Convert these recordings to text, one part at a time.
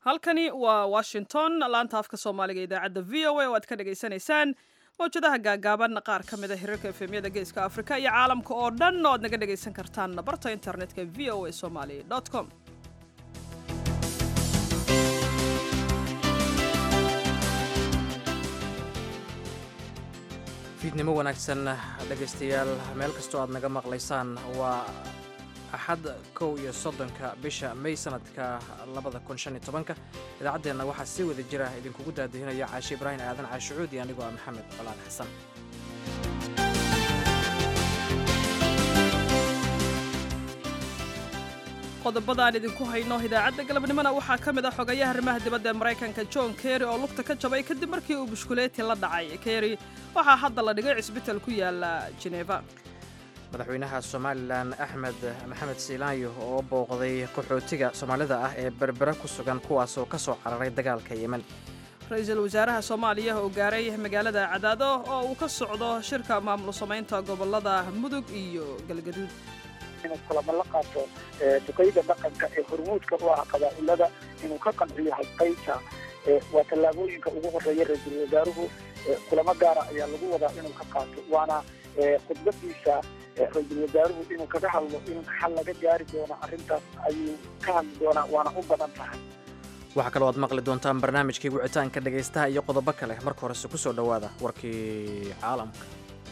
halkani waa washington laanta afka soomaaliga idaacadda v o a oo aad ka dhagaysanaysaan mawjadaha gaagaaban qaar ka mid a hirarka efemyada geeska afrika iyo caalamka oo dhan oo aad naga dhagaysan kartaan barta internetka v o a somali com fiidnimo wanaagsan dhegaystayaal meel kastoo aad naga maqlaysaan waa axad kow iyo soddonka bisha may sanadka labada kun shan iyo tobanka idaacaddeenna waxaa sii wada jira idinkugu daadihinaya caashi ibraahim aadan caashicuud iyo anigoo ah maxamed colaan xasan qodobadaan idinku hayno idaacadda galabnimona waxaa ka mid ah xogayaha arrimaha dibadda ee maraykanka john kerry oo lugta ka jabay kadib markii uu bushkuleeti la dhacay kerry waxaa hadda la dhigay cisbital ku yaala jeneva madaxweynaha somalilan axmed maxamed siilaanyo oo booqday qaxootiga soomaalida ah ee berbera ku sugan kuwaasoo ka soo cararay dagaalka yemen ra-iisul wasaaraha soomaaliya oo gaaray magaalada cadaado oo uu ka socdo shirka maamul samaynta gobolada mudug iyo galgaduud inuu kulamo la qaato duqeyda dhaqanka ee hormuudka u ah qabaa'ilada inuu ka qanciyo hadqaynta waa tallaabooyinka ugu horeeya ra-iisul wasaaruhu kulamo gaara ayaa lagu wadaa inuu ka qaato waana khudbadiisa ra-iisul wasaaruhu inuu kaga hadlo in xal laga gaari doono arrintaas ayuu ka hadli doonaa waana u badan tahay waxaa kaloo aad maqli doontaan barnaamijkii wicitaanka dhegaystaha iyo qodobo kale marka horese ku soo dhowaada warkii caalamka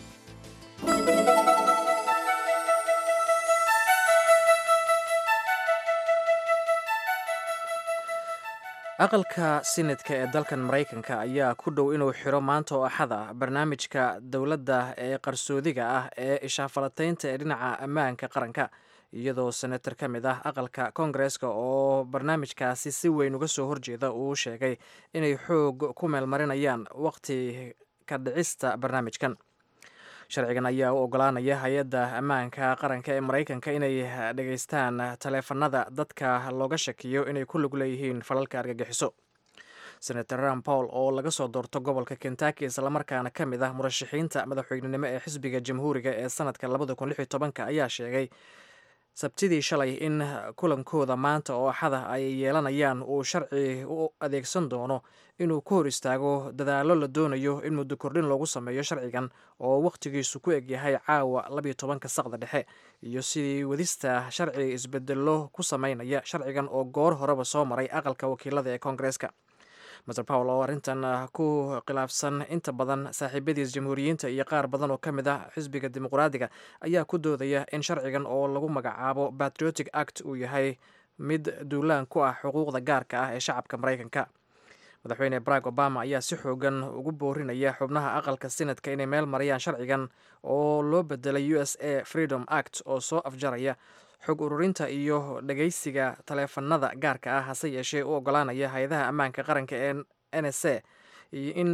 aqalka sinadka ee dalkan maraykanka ayaa ku dhow inuu xiro maanta oo axad ah barnaamijka dowladda ee qarsoodiga ah ee ishaafalataynta ee dhinaca ammaanka qaranka iyadoo senator ka mid ah aqalka koongareeska oo barnaamijkaasi si weyn uga soo horjeeda uu sheegay inay xoog ku meelmarinayaan waqti ka dhicista barnaamijkan sharcigan ayaa u ogolaanaya hay-adda ammaanka qaranka ee maraykanka inay dhegaystaan taleefanada dadka looga shakiyo inay ku lug leeyihiin falalka argagixiso senator ram paul oo laga soo doorto gobolka kentucky islamarkaana ka mid ah murashaxiinta madaxweynenimo ee xisbiga jamhuuriga ee sanadka labada kun lix iyo tobanka ayaa sheegay sabtidii shalay in kulankooda maanta oo axada ay yeelanayaan uu sharci u adeegsan doono inuu ku hor istaago dadaallo la doonayo in muddo kordhin loogu sameeyo sharcigan oo wakhtigiisu ku egyahay caawa labiyo tobanka saqda dhexe iyo sidii wadista sharci isbedello ku sameynaya sharcigan oo goor horeba soo maray aqalka wakiilada ee koongareeska master powell oo arrintan ku khilaafsan inta badan saaxiibadiis jamhuuriyiinta iyo qaar badan oo ka mid ah xisbiga dimuqraadiga ayaa ku doodaya in sharcigan oo lagu magacaabo patriotic act uu yahay mid duulaan ku ah xuquuqda gaarka ah ee shacabka maraykanka madaxweyne barack obama ayaa si xoogan ugu boorinaya xubnaha aqalka sinadka inay meel marayaan sharcigan oo loo bedelay u s a freedom act oo soo afjaraya xog ururinta iyo dhagaysiga taleefanada gaarka ah hase yeeshee u ogolaanaya hay-adaha ammaanka qaranka ee n s a in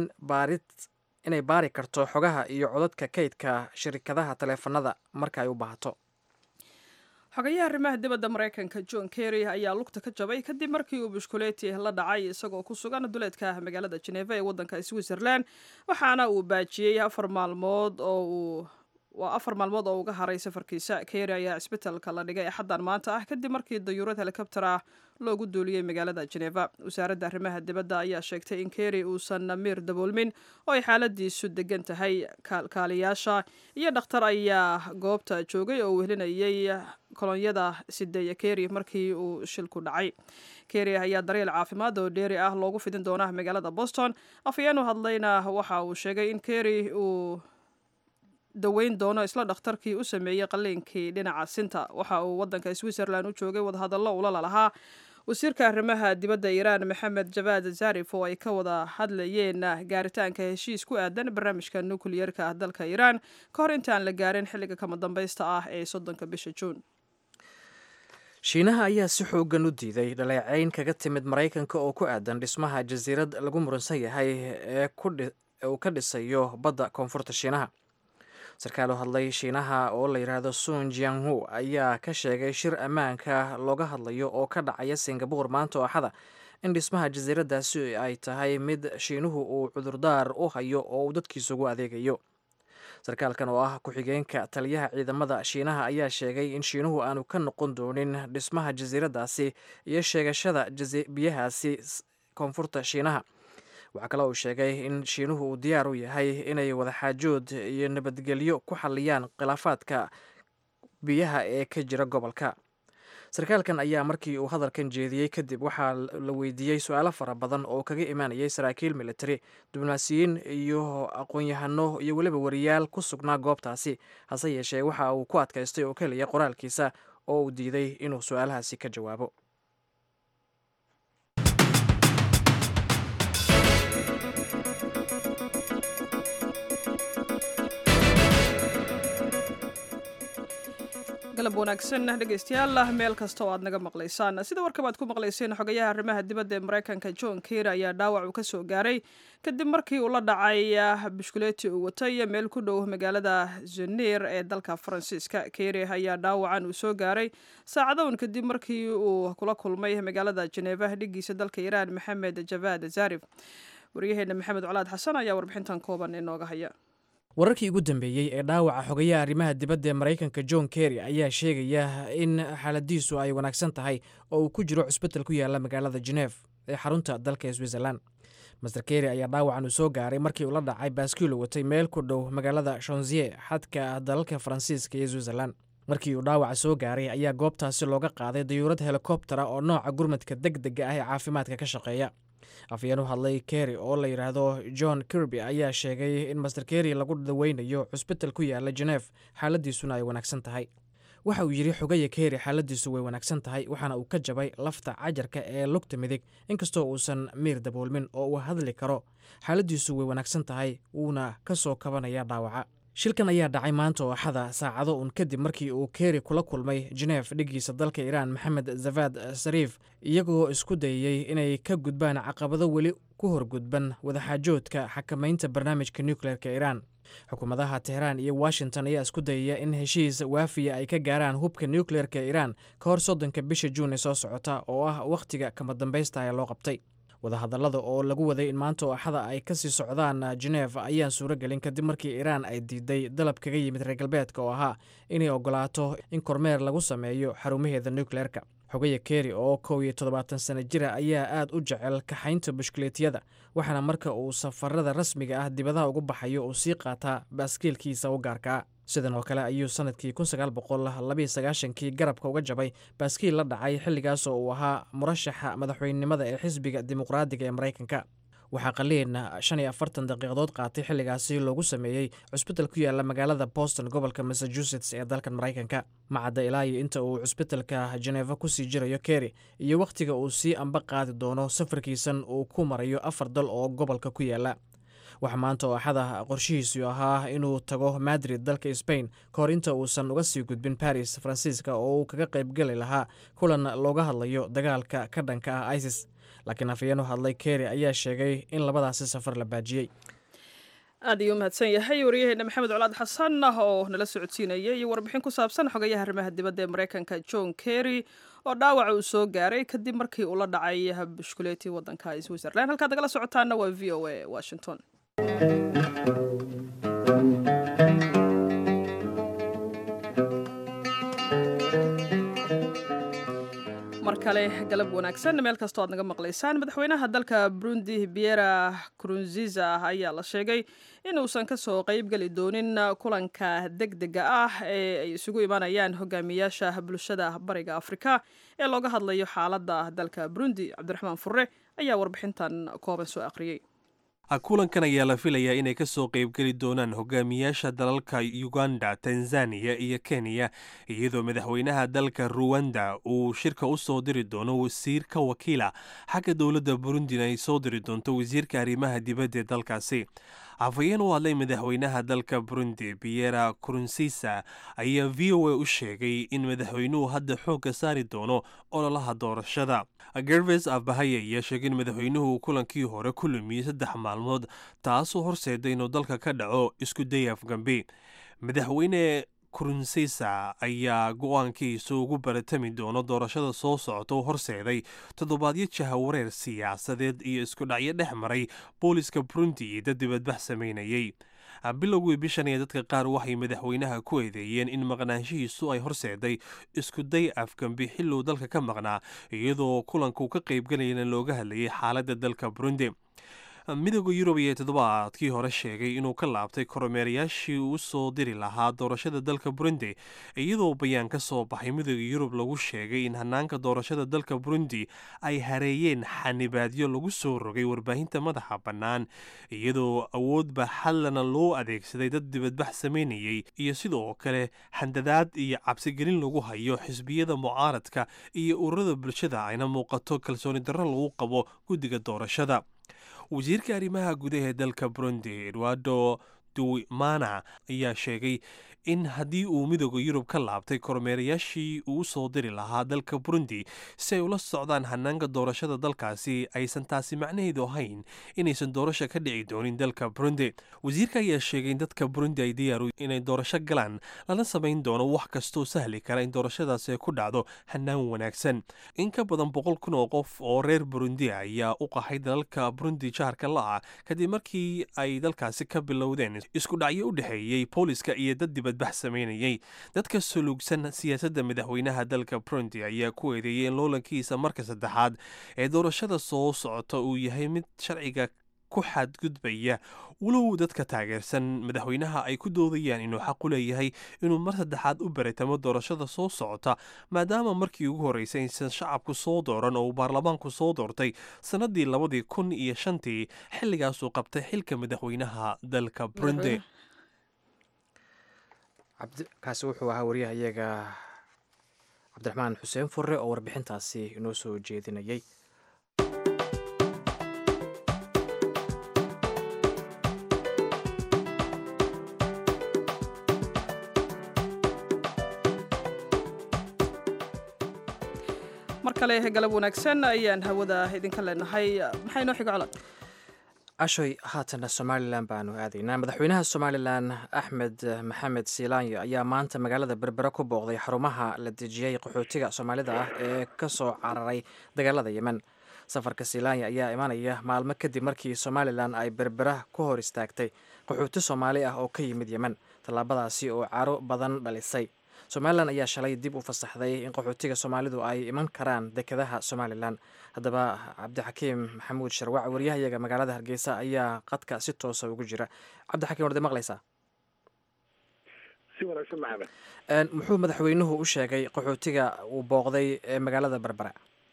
inay baari karto xogaha iyo codadka kaydka shirkadaha taleefanada marka ay u baahato xogayaha arrimaha dibadda maraykanka john kerry ayaa lugta ka jabay kadib markii uu bushkuleeti la dhacay isagoo ku sugan duleedka magaalada jeneva ee waddanka switzerland waxaana uu baajiyey afar maalmood oo uu waa afar maalmood oo uga haray safarkiisa kerry ayaa cisbitalka la dhigay axaddan maanta ah kadib markii dayuurad helikobter ah loogu duuliyey magaalada jeneva wasaaradda arrimaha dibadda ayaa sheegtay in kerry uusan miir daboolmin oo ay xaaladiisu degan tahay kaalkaaliyaasha iyo dhakhtar ayaa goobta joogay oo wehelinayay kolonyada sideeya kerry markii uu shilku dhacay kerry ayaa daryeel caafimaad oo dheeri ah loogu fidin doonaa magaalada boston afhayeen u hadlayna waxa uu sheegay in kerry uu daweyn doono isla dhakhtarkii u sameeyey qaliinkii dhinaca sinta waxa uu wadanka switzerland u joogay wadahadallo ulala lahaa wasiirka arrimaha dibadda iiraan maxamed jabaad zarif oo ay ka wada hadlayeen gaaritaanka heshiis ku aadan barnaamijka nukliyerka ah dalka iiraan ka hor intaan la gaarin xilliga kama dambaysta ah ee soddonka bisha juun shiinaha ayaa si xoogan u diiday dhaleecayn kaga timid maraykanka oo ku aadan dhismaha jasiirad lagu muransan yahay ee uu ka dhisayo badda koonfurta shiinaha sarkaal u hadlay shiinaha oo la yidhaahdo sun jianghu ayaa ka sheegay shir ammaanka looga hadlayo oo ka dhacaya singabore maanta oo axada in dhismaha jasiiradaasi ay tahay mid shiinuhu uu cudurdaar u hayo oo uu dadkiisa ugu adeegayo sarkaalkan oo ah ku-xigeenka taliyaha ciidamada shiinaha ayaa sheegay in shiinuhu aanu ka noqon doonin dhismaha jasiiradaasi iyo sheegashada biyahaasi koonfurta shiinaha waxaa kale uu sheegay in shiinuhu uu diyaar u yahay inay wadaxaajood iyo nabadgelyo ku xalliyaan khilaafaadka biyaha ee ka jira gobolka sarkaalkan ayaa markii uu hadalkan jeediyey kadib waxaa la weydiiyey su-aalo fara badan oo kaga imaanayay saraakiil militari diblomaasiyiin iyo aqoon-yahano iyo weliba wariyaal ku sugnaa goobtaasi hase yeeshee waxa uu ku adkaystay oo keliya qoraalkiisa oo uu diiday inuu su-aalahaasi ka jawaabo galab wanaagsan dhegeystayaal meel kasta oo aad naga maqlaysaan sida warkaba aad ku maqlayseen xogayaha arrimaha dibadda ee maraykanka john kery ayaa dhaawac uu ka soo gaaray kadib markii uu la dhacay bushkuleeti uu watay meel ku dhow magaalada zeneer ee dalka faransiiska kery ayaa dhaawacan uu soo gaaray saacadown kadib markii uu kula kulmay magaalada jeneva dhigiisa dalka iiraan maxamed javad zarif waryaheena maxamed colaad xasan ayaa warbixintan kooban inooga haya wararkii ugu dambeeyey ee dhaawaca xogayaha arrimaha dibadda ee maraykanka john kerry ayaa sheegaya in xaaladiisu ay wanaagsan tahay oo uu ku jiro cusbital ku yaala magaalada genef ee xarunta dalka switzerlan master kerry ayaa dhaawacan uu soo gaaray markii uu la dhacay baaskiilu watay meel ku dhow magaalada shonzier xadka dalalka faransiiska iyo switzerlan markii uu dhaawaca soo gaaray ayaa goobtaasi looga qaaday dayuurad helikobtera oo nooca gurmadka deg dega ah ee caafimaadka ka shaqeeya afyeen u hadlay kerry oo la yidhaahdo john kirby ayaa sheegay in master kerry lagu daweynayo cusbital ku yaala genef xaaladiisuna ay wanaagsan tahay waxa uu yidhi xogaya kerry xaaladiisu way wanaagsan tahay waxaana uu ka jabay lafta cajarka ee lugta midig inkastoo uusan miir daboolmin oo uu hadli karo xaaladiisu way wanaagsan tahay wuuna ka soo kabanaya dhaawaca shilkan ayaa dhacay maanta oo axada saacado uun kadib markii uu kerry kula kulmay genef dhigiisa dalka iiraan maxamed zavad sariif iyagoo isku dayayey inay ka gudbaan caqabado weli ku horgudban wadaxaajoodka xakamaynta barnaamijka nukleerka iiraan xukuumadaha tehraan iyo washington ayaa isku dayaya in heshiis waafiya ay ka gaaraan hubka nukleerka iiraan ka hor soddonka bisha juun ee soo socota oo ah wakhtiga kama dambaysta ee loo qabtay wadahadallada oo lagu waday in maanta oo axada ay kasii socdaan genef ayaan suuro gelin kadib markii iiraan ay diiday dalab kaga yimid reer galbeedka oo ahaa inay ogolaato in kormeer lagu sameeyo xarumaheeda nukleerka xogaya kerry oo kow iyo toddobaatan sano jira ayaa aad u jecel kaxaynta bushkuleetiyada waxaana marka uu safarada rasmiga ah dibadaha ugu baxayo uu sii qaataa baaskiilkiisa u gaarkaa sidan oo kale ayuu sanadkii kii garabka uga jabay baaskiil la dhacay xilligaas oo uu ahaa murashaxa madaxweynenimada ee xisbiga dimuqraadiga ee maraykanka waxaa qaliin shan iyo afartan daqiiqadood qaatay xilligaasi loogu sameeyey cusbital ku yaala magaalada boston gobolka massachusetts ee dalkan maraykanka macadda ilaa iyo inta uu cusbitalka jeneva kusii jirayo kerry iyo wakhtiga uu sii amba qaadi doono safarkiisan uu ku marayo afar dal oo gobolka ku yaala waxaa maanta oo axada qorshihiisu ahaa inuu tago madrid dalka sbain ka hor inta uusan uga sii gudbin baris faransiiska oo uu kaga qaybgeli lahaa kulan looga hadlayo dagaalka ka dhanka ah isis laakiin afayeen u hadlay kerry ayaa sheegay in labadaasi safar la baajiyey aad ayuu umahadsan yahay waryaheena maxamed colaad xasan oo nala socodsiinaya iyo warbixin ku saabsan xogayaha arrimaha dibadda ee maraykanka john kerry oo dhaawaca uu soo gaaray kadib markii uu la dhacay bushkuleetii waddanka switzerland halkaad nagala socotaana waa v o a washington mar kale galab wanaagsan meel kastoo aad naga maqlaysaan madaxweynaha dalka burundi biera krunziza ayaa la sheegay inuusan kasoo qeybgeli doonin kulanka deg dega ah ee ay isugu imanayaan hogaamiyaasha bulshada bariga afrika ee looga hadlayo xaalada dalka burundi cabdiraxmaan furre ayaa warbixintan kooban soo aqriyey kulankan ayaa la filayaa inay ka soo qaybgeli doonaan hogaamiyaasha dalalka uganda tanzaniya iyo kenya iyadoo madaxweynaha dalka ruwanda uu shirka u soo diri doono wasiir ka wakiila xagga dowladda burundina ay soo diri doonto wasiirka arrimaha dibadda ee dalkaasi afhayeen u hadlay madaxweynaha dalka burundi biera kurunsisa ayaa v o a u sheegay in madaxweynuhu hadda xoogga saari doono ololaha doorashada gerves abahaya ayaa sheegay in madaxweynuhu kulankii hore ku lumiyey saddex maalmood taasoo horseeday inuu dalka ka dhaco isku day afgambi madaxweyne kurunsisa ayaa go-aankiisa ugu baratami doono doorashada soo socota u horseeday toddobaadyo jahawareer siyaasadeed iyo isku dhacyo dhex maray booliska burundi iyo dad dibadbax samaynayey bilowgii bishan ee dadka qaar waxay madaxweynaha ku eedeeyeen in maqnaanshihiisu ay horseeday iskuday afgambi xiluu dalka ka maqnaa iyadoo kulanku ka qaybgalayana looga hadlayay xaaladda dalka burundi midooda yurub iyo toddobaadkii hore sheegay inuu ka laabtay kormeerayaashii uu soo diri lahaa doorashada dalka burundi iyadoo bayaan ka soo baxay midooda yurub lagu sheegay in hanaanka doorashada dalka burundi ay hareeyeen xanibaadyo lagu soo rogay warbaahinta madaxa bannaan iyadoo awoodba xallana loo adeegsaday dad dibadbax samaynayay iyo sidoo kale handadaad iyo cabsigelin lagu hayo xisbiyada mucaaradka iyo ururada bulshada ayna muuqato kalsooni darro lagu qabo guddiga doorashada wasiirka arrimaha gudaha ee dalka burundi edwardo duwimana ayaa sheegay in haddii uu midooda yurub ka laabtay kormeerayaashii uu soo diri lahaa dalka burundi si ay ula socdaan hanaanka doorashada dalkaasi aysan taasi macnaheedu ahayn inaysan doorasho ka dhici doonin dalka burundi wasiirka ayaa sheegay in dadka burundi ay diyaaru inay doorasho galaan lana samayn doono wax kastoo sahli kara in doorashadaasi ay ku dhacdo hanaan wanaagsan in ka badan boqol kun oo qof oo reer burundi ayaa u qaxay dalalka burundi jaharka la-ah kadib markii ay dalkaasi ka bilowdeen isku dhacyo u dhexeeyey booliska iyo dad dibad sameynayay dadka suluugsan siyaasadda madaxweynaha dalka burundi ayaa ku eedeeyay in loolankiisa marka saddexaad ee doorashada soo socota uu yahay mid sharciga ku xadgudbaya walow dadka taageersan madaxweynaha ay ku doodayaan inuu xaq u leeyahay inuu mar saddexaad u baritamo doorashada soo socota maadaama markii ugu horreysay aysan shacabku soo dooran oo uu baarlamaanku soo doortay sannadii labadii kun iyo shantii xilligaasuu qabtay xilka madaxweynaha dalka burundi kaasi wuxuu ahaa wariyaha iyaga cabdiraxmaan xuseen furre oo warbixintaasi inoo soo jeedinayay mar kale galab wanaagsan ayaan hawada idinka leenahay maxaa inoo xigo colad ashoy haatana somalilan baanu aadaynaa madaxweynaha somalilan axmed maxamed siilaanyo ayaa maanta magaalada berbere ku booqday xarumaha la dejiyey qaxootiga soomaalida ah ee ka soo cararay dagaalada yemen safarka siilaanya ayaa imanaya maalmo kadib markii somalilan ay berbera ku hor istaagtay qaxooti soomaali ah oo ka yimid yemen tallaabadaasi oo caro badan dhalisay somalilan ayaa shalay dib u fasaxday in qaxootiga soomaalidu ay iman karaan dekedaha somalilan haddaba cabdixakiim maxamuud sharwac waryahayaga magaalada hargeysa ayaa qadka si toosa ugu jira cabdixakiim warde maqlaysaa si wanaagsan maxamed muxuu madaxweynuhu u sheegay qaxootiga uu booqday ee magaalada berbera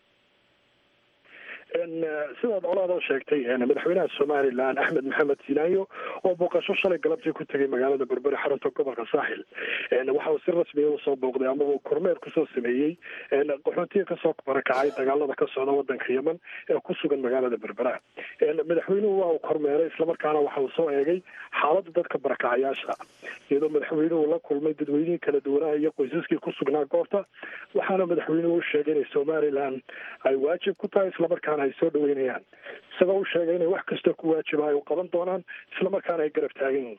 sidaad colaada sheegtay madaxweynaha somalilan axmed maxamed sinaayo oo booqasho shalay galabtii ku tegay magaalada berbere xarunta gobolka saaxil waxa uu si rasmiya usoo booqday ama uu kormeer kusoo sameeyey qaxootiga kasoo barakacay dagaalada ka socda wadanka yemen ee ku sugan magaalada berbera madaxweynuhu waa uu kormeeray islamarkaana waxa uu soo eegay xaaladda dadka barakacayaasha iyadoo madaxweynuhu la kulmay dadweynihii kala duwanaa iyo qoysaskii ku sugnaa goobta waxaana madaxweynuhu u sheegay inay somalilan ay waajib ku tahay islamarkaana ay soo dhaweynayaan isagoo u sheegay inay wax kasta ku waajiba ay u qaban doonaan islamarkaana ay garab taagan yihiin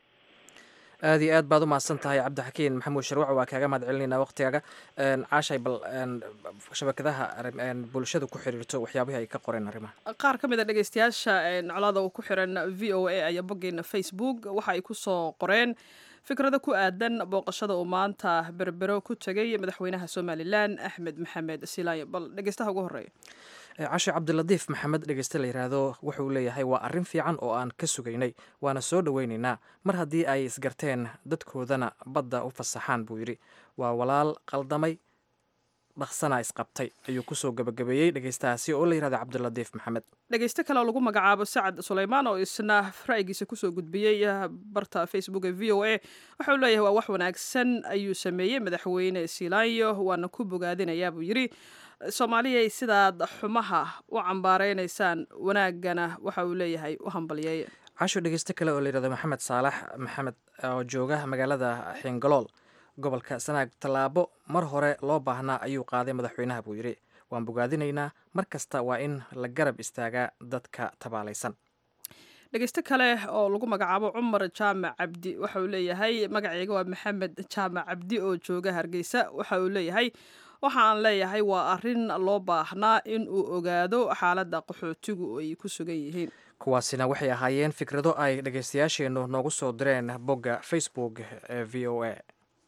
aada iyo aad baad u mahadsan tahay cabdixakiin maxamuud sharwac waa kaaga mahad celinayna waqtigaaga caashay bal shabakadaha bulshada ku xiriirto waxyaabihii ay ka qoreen arrimaha qaar ka mid a dhegeystayaasha colaada uu ku xiran v o a ayaa boggeena facebook waxa ay ku soo qoreen fikrado ku aadan booqashada uu maanta berbero ku tegay madaxweynaha somalilan axmed maxamed silaayo bal dhegeystaha ugu horeeya cashe cabdilatiif maxamed dhegeyste la yidhaahdo wuxuu leeyahay waa arrin fiican oo aan ka sugaynay waana soo dhoweynaynaa mar haddii ay isgarteen dadkoodana badda u fasaxaan buu yidhi waa walaal qaldamay dhaqsana isqabtay ayuu kusoo gabagabeeyey dhegeystahaasi oo la yihahdo cabdilatiif maxamed dhegeyste kale oo lagu magacaabo sacad suleymaan oo isna ra'yigiisa kusoo gudbiyey barta facebook ee v o a waxauu leeyahay waa wax wanaagsan ayuu sameeyey madaxweyne silaanyo waana ku bogaadinayaa buu yidhi soomaaliyay sidaad xumaha u cambaareynaysan wanaagana waxa uu leeyahay u hambalyeeye casho dhegeyste kale oo la yihahdo maxamed saalax maxamed oo jooga magaalada xingalool gobolka sanaag tallaabo mar hore loo baahnaa ayuu qaaday madaxweynaha buu yidhi waan bogaadinaynaa mar kasta waa in la garab istaagaa dadka tabaalaysan dhegeyste kale oo lagu magacaabo cumar jaamac cabdi waxa uu leeyahay magaceyga waa maxamed jaamac cabdi oo jooga hargeysa waxa uu leeyahay waxa aan leeyahay waa arrin loo baahnaa in uu ogaado xaaladda qaxootigu ay ku sugan yihiin kuwaasina waxay ahaayeen fikrado ay dhegaystayaasheennu noogu soo direen bogga facebook ee v o a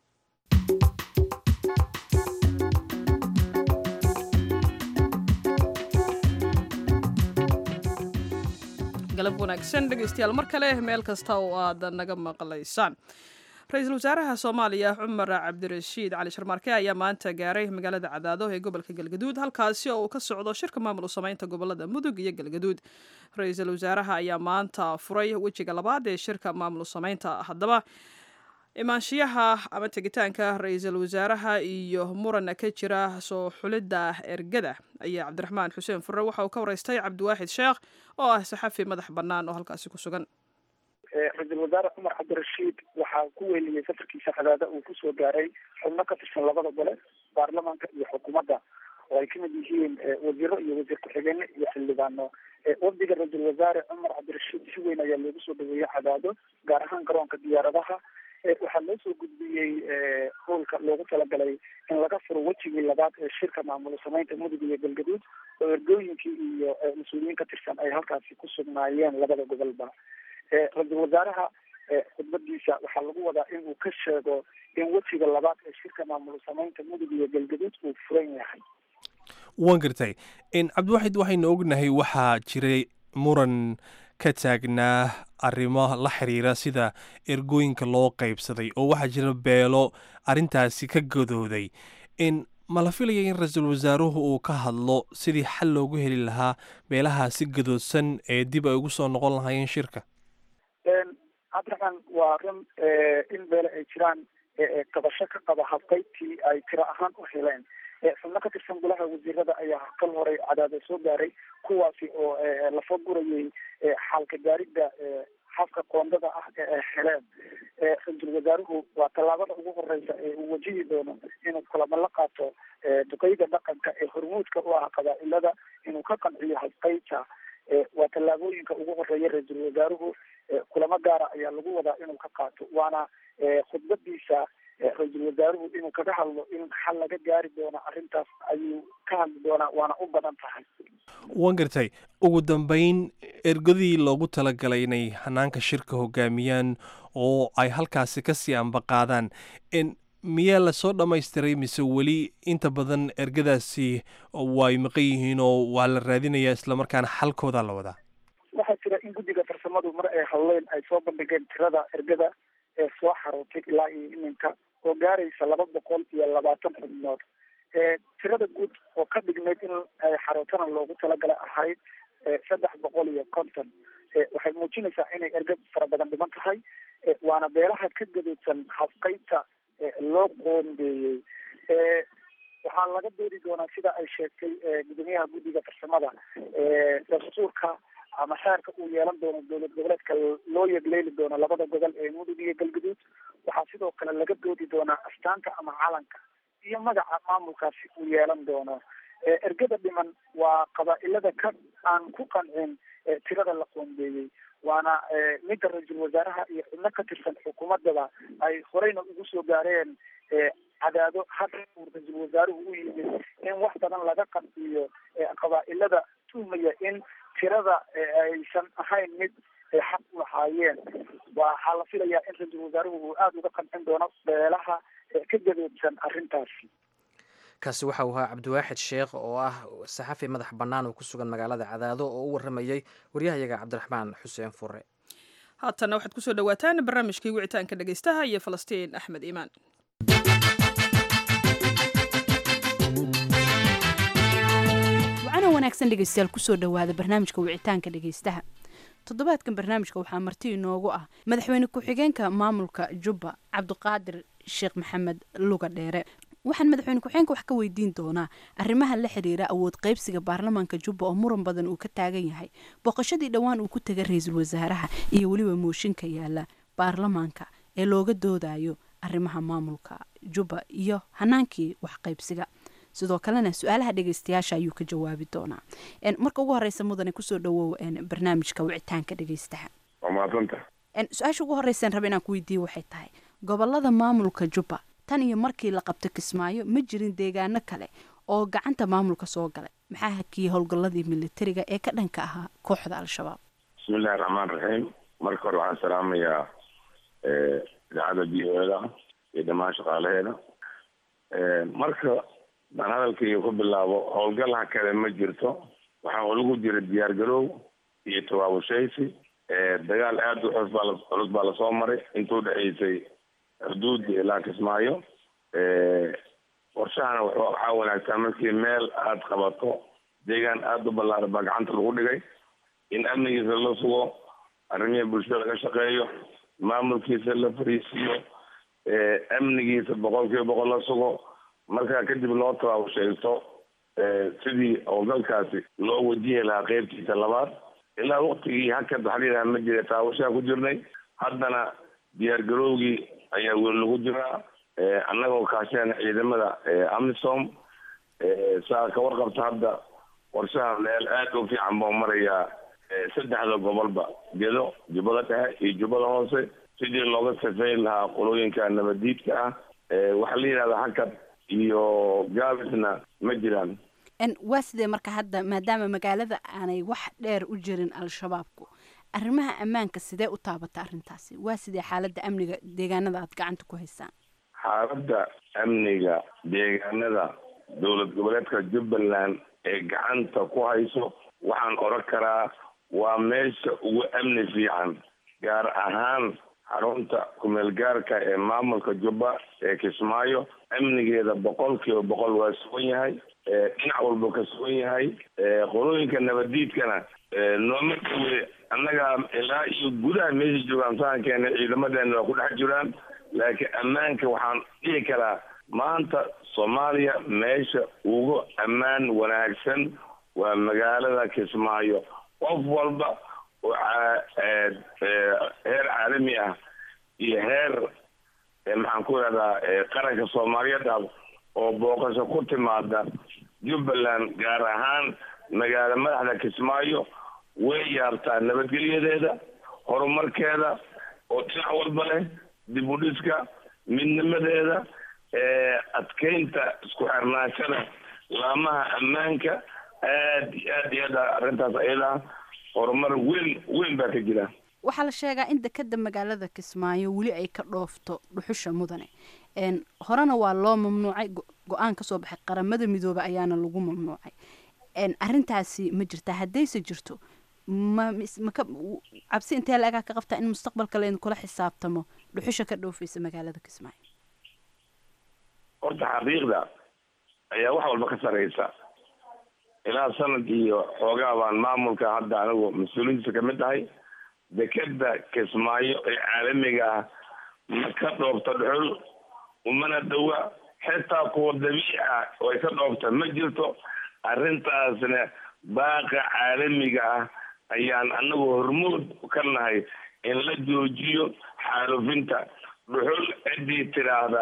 galab wanaagsan dhegaystayaal mar kale meel kasta oo aad naga maqlaysaan ra-iisul wasaaraha soomaaliya cumar cabdirashiid cali sharmaarke ayaa maanta gaaray magaalada cadaado ee gobolka galgaduud halkaasi oo uu ka socdo shirka maamul sameynta gobolada mudug iyo galgaduud ra-iisul wasaaraha ayaa maanta furay wejiga labaad ee shirka maamul sameynta haddaba imaanshiyaha ama tegitaanka ra-iisul wasaaraha iyo muran ka jira soo xulidda ergada ayaa cabdiraxmaan xuseen furre waxa uu ka wareystay cabdiwaaxid sheekh oo ah saxafi madax bannaan oo halkaasi ku sugan ra-iisul wasaare cumar cabdirashiid waxaa ku weeliyey safarkiisa cadaada uu kusoo gaaray xubno ka tirsan labada gole baarlamaanka iyo xukuumadda oo ay kamid yihiin wasiiro iyo wasiir ku-xigeene iyo xildhibaano wafdiga ra-iisul wasaare cumar cabdirashiid si weyn ayaa loogu soo dhaweeyey cadaado gaar ahaan garoonka diyaaradaha waxaa loo soo gudbiyey howlka loogu talagalay in laga furo wejigii labaad ee shirka maamul sameynta mudug iyo galgaduud oo ergooyinkii iyo mas-uuliyiin ka tirsan ay halkaasi ku sugnaayeen labada gobolba ra-iisul wasaaraha khudbadiisa waxaa lagu wadaa in uu ka sheego in wejiga labaad ee shirka maamul sameynta mudug iyo galgaduud uu furan yahay waan gartay cabdiwaxid waxaynu ognahay waxaa jiray muran ka taagnaa arrimo la xiriira sida ergooyinka loo qaybsaday oo waxaa jira beelo arrintaasi ka gadooday in ma la filaya in ra-iisul wasaaruhu uu ka hadlo sidii xal loogu heli lahaa beelahaasi gadoodsan ee dib ay ugu soo noqon lahaayeen shirka cabdiraxmaan waa run in beele ay jiraan qabasho ka qaba habqaybtii ay tiro ahaan u heleen xubno ka tirsan golaha wasiirada ayaa kal horay cadaada soo gaaray kuwaasi oo lafa gurayay xaalka gaaridda xafka qoondada ah ee ay heleen ra-iisul wasaaruhu waa tallaabada ugu horeysa ee uu wajihi doono inuu kulamo la qaato duqeyda dhaqanka ee hormuudka u ah qabaa-ilada inuu ka qanciyo habqaybta waa tallaabooyinka ugu horeeya ra-iisul wasaaruhu kulamo gaara ayaa lagu wadaa inuu ka qaato waana khudbadiisa ra-iisul wasaaruhu inuu kaga hadlo in xal laga gaari doono arrintaas ayuu ka hadli doonaa waana u badan tahay waan gartay ugu dambeyn ergadii loogu talagalay inay hanaanka shirka hogaamiyaan oo ay halkaasi kasii ambaqaadaan miyaa lasoo dhammaystiray mise weli inta badan ergadaasi way maqan yihiin oo waa la raadinayaa islamarkaana xalkoodaa la wadaa waxaa jira in guddiga farsamadu mar ay hadleen ay soo bandhigeen tirada ergada ee soo xarootay ilaa iyo iminka oo gaaraysa laba boqol iyo labaatan xubnood tirada guud oo ka dhignayd in ay xarootana loogu talagalay ahayd saddex boqol iyo konton waxay muujinaysaa inay erga fara badan dhiman tahay waana beelaha ka gadoodsan habqaybta loo qoondeeyey waxaa laga doodi doonaa sida ay sheegtay gudoomiyaha guddiga farsamada dastuurka ama xeerka uu yeelan doono dowlad goboleedka loo yegleeli doono labada gobol ee mudug iyo galgaduud waxaa sidoo kale laga doodi doonaa astaanta ama calanka iyo magaca maamulkaasi uu yeelan doono ergada dhiman waa qabaa-ilada ka aan ku qancin tirada la qoondeeyey waana midda ra-iisul wasaaraha iyo xubno ka tirsan xukuumadaba ay horeyna ugu soo gaareen cadaado hadda uu ra-iisul wasaaruhu u yimid in wax badan laga qanciyo qabaa-ilada tuhmaya in tirada aysan ahayn mid ay xaq u lahaayeen waxaa la filayaa in ra-iisul wasaaruhu uu aada uga qancin doono beelaha ka gadoodsan arrintaasi kaasi waxa uu ahaa cabdiwaaxid sheekh oo ah saxafi madax bannaan oo ku sugan magaalada cadaado oo u warramayey waryahayaga cabdiraxmaan xuseen fure haatanna waxaad kusoo dhawaataan barnaamijkii wicitaanka dhegaystaha iyo falastiin axmed iimaan wacana wanaagsan dhegaystayaal kusoo dhowaada barnaamijka wicitaanka dhegaystaha toddobaadkan barnaamijka waxaa marti inoogu ah madaxweyne ku-xigeenka maamulka jubba cabdiqaadir sheekh maxamed luga dheere waxaan madaxweyne ku-xigeenka wax ka weydiin doonaa arrimaha la xiriira awood qaybsiga baarlamaanka jubba oo muran badan uu ka taagan yahay booqashadii dhowaan uu ku tegay ra-iisul wasaaraha iyo weliba mooshinka yaala baarlamaanka ee looga doodayo arrimaha maamulka jubba iyo hanaankii wax qaybsiga sidoo kalena su-aalaha dhegeystayaasha ayuu ka jawaabi doonaa marka ugu horeysa mudane kusoo dhawow barnaamijka wicitaanka dhegeystaha su-aasha ugu horeysan raba inaan ku weydiiye waxay tahay gobolada maamulka jubba tan iyo markii la qabto kismaayo ma jirin deegaano kale oo gacanta maamulka soo galay maxaa hakiyey howlgalladii militariga ee ka dhanka ahaa kooxda al-shabaab bismillahi raxmaan raxiim marka hore waxaan salaamayaa idaacadda b o da iyo dhammaan shaqaalaheeda marka baan hadalkayga ku bilaabo howlgalha kale ma jirto waxaa lagu jira diyaar garoow iyo tawaabushaysi dagaal aada u culus baa la culus baa lasoo maray intuu dhexaysay xuduud ilaa kismaayo qorshahana waxaa wanaagsan markii meel aada qabato deegaan aada u ballaaran baa gacanta lagu dhigay in amnigiisa la sugo arrimihii bulshada laga shaqeeyo maamulkiisa la fariisiiyo amnigiisa boqol kiiba boqol la sugo markaa kadib loo tabaabashaysto sidii howlgalkaasi loo wajihi lahaa qeybtiisa labaad ilaa waktigii hakad waxaa layidhaha ma jira taabashaa ku jirnay haddana diyaar garowgii ayaa weli lagu jiraa annagoo kaashana ciidamada amisom saa ka warqabta hadda qorshaha meel aada u fiican buu marayaa saddexda gobolba gedo jubbada dhexe iyo jubbada hoose sidii looga safeyn lahaa qolooyinka nabadiidka ah waxaa la yidhahdaa hakad iyo gaabisna ma jiraan waa sidee marka hadda maadaama magaalada aanay wax dheer u jirin al-shabaabku arrimaha ammaanka sidee u taabata arrintaasi waa sidee xaaladda amniga deegaanada aad gacanta ku haysaan xaaladda amniga deegaanada dowlad goboleedka jubbaland ee gacanta ku hayso waxaan oran karaa waa meesha ugu amni fiican gaar ahaan xarunta kumeel gaarka ee maamulka jubba ee kismaayo amnigeeda boqol kiiba boqol waa sugan yahay dhinac walba ka sugan yahay qolooyinka nabadiidkana nooma dhawe annaga ilaa iyo gudaha meesha joogaan sahankeena ciidamadeena waa ku dhex jiraan laakiin ammaanka waxaan dhihi karaa maanta soomaaliya meesha ugu ammaan wanaagsan waa magaalada kismaayo qof walba oo heer caalami ah iyo heer maxaan ku ihahdaa qaranka soomaaliyeed ah oo booqasho ku timaada jubbaland gaar ahaan magaalo madaxda kismaayo way yaabtaa nabadgelyadeeda horumarkeeda oo dhinac walba leh dib u dhiska midnimadeeda adkeynta isku xirnaashada laamaha ammaanka aad iyo aad iyo aad arrintaas ayada horumar weyn weyn baa ka jira waxaa la sheegaa in dekeda magaalada kismaayo weli ay ka dhoofto dhuxusha mudane horena waa loo mamnuucay go-aan kasoo baxay qaramada midoobe ayaana lagu mamnuucay arrintaasi ma jirtaa haddayse jirto ma maka cabsi intee la-egaa ka qabtaa in mustaqbalka laydin kula xisaabtamo dhuxusha ka dhoofeysa magaalada kismaayo horta xaqiiqda ayaa wax walba ka sareysa ilaa sanad iyo xoogaa baan maamulka hadda anigu mas-uuliyiintiisa kamid tahay dekeda kismaayo ee caalamiga ah ma ka dhoofta dhuxul umana dhawa xitaa kuwa dabiici ah oo ay ka dhoofta ma jirto arrintaasna baaqa caalamiga ah ayaan anagu hormood ka nahay in la joojiyo xaalufinta dhuxul ciddii tidhaahda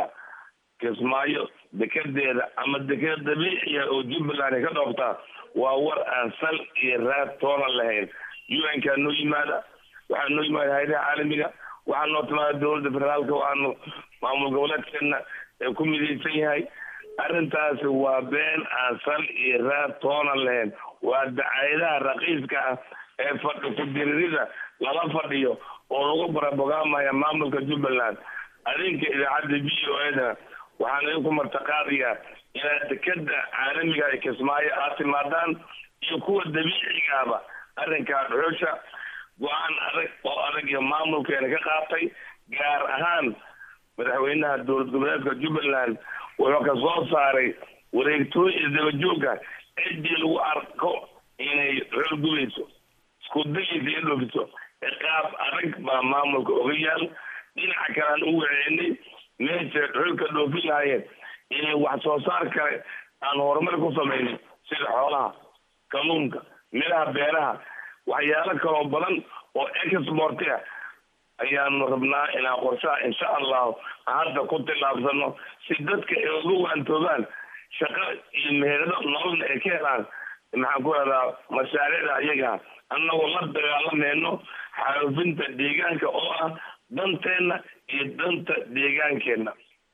kismaayo dekedeeda ama dekeda dabiiciya oo jubbaland ay ka dhooftaa waa war aan sal iyo raad toona lahayn u n kaa noo yimaada waxaa noo yimaada hayadaha caalamiga waxaa noo timaada dowladda federaalka waxaanu maamul goboleedkeena ee ku midaysan yahay arrintaasi waa been aan sal iyo raad toona lahayn waa dacayadaha raqiiska ah ee fadhi ku-diririda lala fadhiyo oo lagu barabogaamaya maamulka jubbaland adinka idaacadda v o eda waxaan idinku martaqaadayaa inaad dekeda caalamiga ay kismaayo aad timaadaan iyo kuwa dabiicigaaba arrinkaa dhuxusha go-aan adag oo adag iyo maamulkeena ka qaatay gaar ahaan madaxweynaha dowlad goboleedka jubbaland wuxuu ka soo saaray wareegtooyin isdabajooga ciddii lagu arko inay dhuxul gubayso isku dayaysa iyo dhoofiso ciqaab adag baa maamulka oga yaal dhinaca kale aan u waceynay meesha dhuxulka dhoofin lahaayeen inay wax soo saar kale aan horumar ku samaynin sida xoolaha kalluunka midhaha beeraha waxyaalo kaloo badan oo exporti ah ayaanu rabnaa inaan qorshaha insha allahu hadda ku tillaabsano si dadka ay uga waantoobaan shaqo iyo meherado nololna ay ka helaan maxaan ku rahdaa mashaariicda iyaga annagoo la dagaalamayno xaalufinta deegaanka oo ah danteenna iyo danta deegaankeenna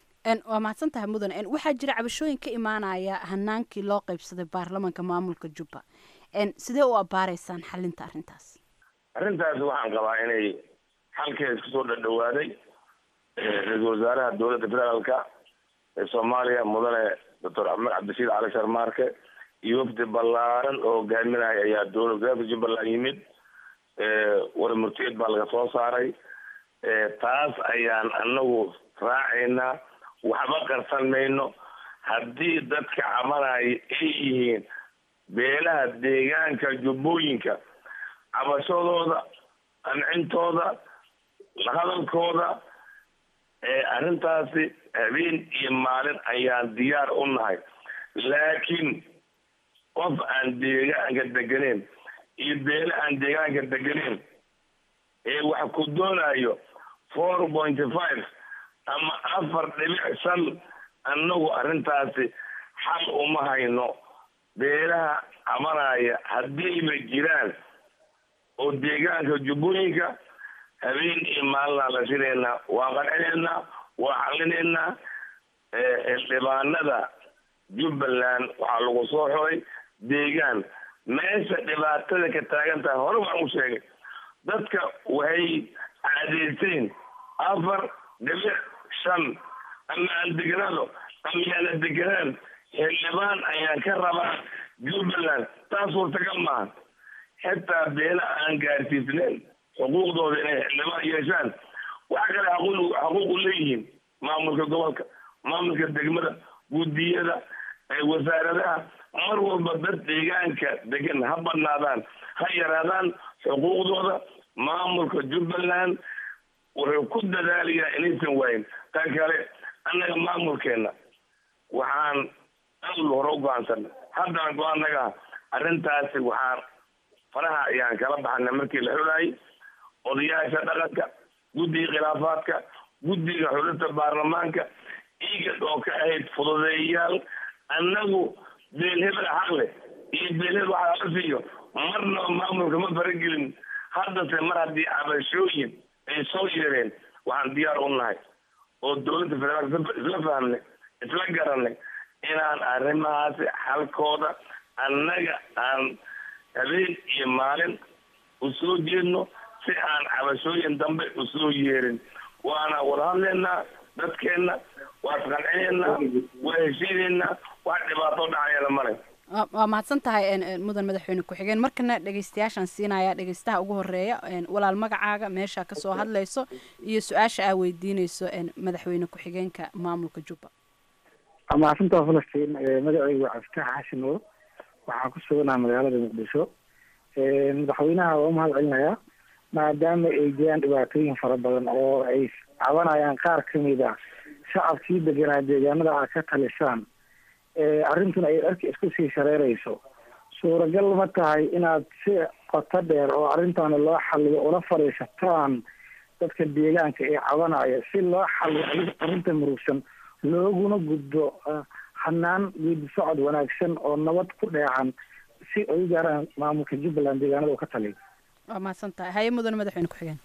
waa mahadsan tahay mudan waxaa jira cabashooyin ka imaanaya hanaankii loo qeybsaday baarlamanka maamulka jubba sidee u abaareysaan xalinta arrintaas arrintaasi waxaan qabaa inay xalkeeda kusoo dhadhawaaday ra-iisul wasaaraha dowladda federaalka ee soomaaliya mudane doctor axmed cabdishiid cali sharmaarke iyo wafdi ballaaran oo hogaaminaya ayaa dowlad goboleedka jubbaland yimid warmurteed baa laga soo saaray taas ayaan anagu raacaynaa waxba qarsan mayno haddii dadka cabanaya ay yihiin beelaha deegaanka jubbooyinka cabashadooda qancintooda hadalkooda arrintaasi habeen iyo maalin ayaan diyaar u nahay laakiin qof aan deegaanka deganeyn iyo beele aan deegaanka deganeyn ee wax ku doonayo four pointy five ama afar dhibic shan annagu arrintaasi xal uma hayno beelaha cabanaya haddiiba jiraan oo deegaanka jubbooyinka habeen iyo maalinaa la shinaynaa waa qancinaynaa waa xallinaynaa xildhibaanada jubbaland waxaa lagu soo xoray deegaan meesha dhibaatada ka taagan tahay hore waan u sheegay dadka waxay caadeyseen afar dhibic shan ama aan deganaado ama yaana deganaan xildhibaan ayaan ka rabaa jubbaland taas suurtagal maaha xitaa beela aan gaarsiisnayn xuquuqdooda inay xildhibaan yeeshaan waxa kale xaquuq xaquuq u leeyihiin maamulka gobolka maamulka degmada guddiyada wasaaradaha mar walba dad deegaanka degan ha badnaadaan ha yaraadaan xuquuqdooda maamulka jubbaland wuxuu ku dadaalayaa inaysan waayin tan kale annaga maamulkeena waxaan aad hore u go-aansanay haddana go-aanaga arrintaasi waxaan faraha ayaan kala baxnay markii la xulaayay odayaasha dhaqanka guddiga khilaafaadka guddiga xulinta baarlamaanka iigad oo ka ahayd fududeeyayaal annagu beelhebel xaq leh iyo beelhebel waxaa la siiyo marnaba maamulka ma faragelin haddase mar haddii cabashooyin ay soo yeereen waxaan diyaar u nahay oo dowladda federaalka isla fahmnay isla garanay inaan arrimahaasi xalkooda annaga aan habeen iyo maalin u soo jeedno si aan cabashooyin dambe u soo yeerin waana wada hadlaynaa dadkeenna waa isqancinaynaa waa heshiinaynaa wax dhibaato dhacayana male waa mahadsan tahay mudan madaxweyne ku-xigeen markana dhegeystayaashaan siinaya dhegeystaha ugu horeeya walaal magacaaga meesha kasoo hadlayso iyo su-aasha aa weydiineyso madaxweyne ku-xigeenka maamulka jubba mahadsantaa falastiin magacaygu waa cabditax xashin oo waxaan ku suganaha magaalada muqdisho madaxweynaha waa umahad celinayaa maadaama ay jiraan dhibaatooyin fara badan oo ay cabanayaan qaar kamid ah shacabkii deganaa deegaanada aad ka talisaan arrintuna ay dharka isku sii shareerayso suuragal ma tahay inaad si qoto dheer oo arrintaana loo xaliyo ula fadhiisataan dadka deegaanka ee cabanaya si loo xaliyo arrinta murugsan looguna gudbo hanaan geedi socod wanaagsan oo nabad ku dheecan si ay u gaaraan maamulka jubbaland deegaanada uu ka taliyo waa mahadsan tahay haye mudan madaxweyne ku-xigeen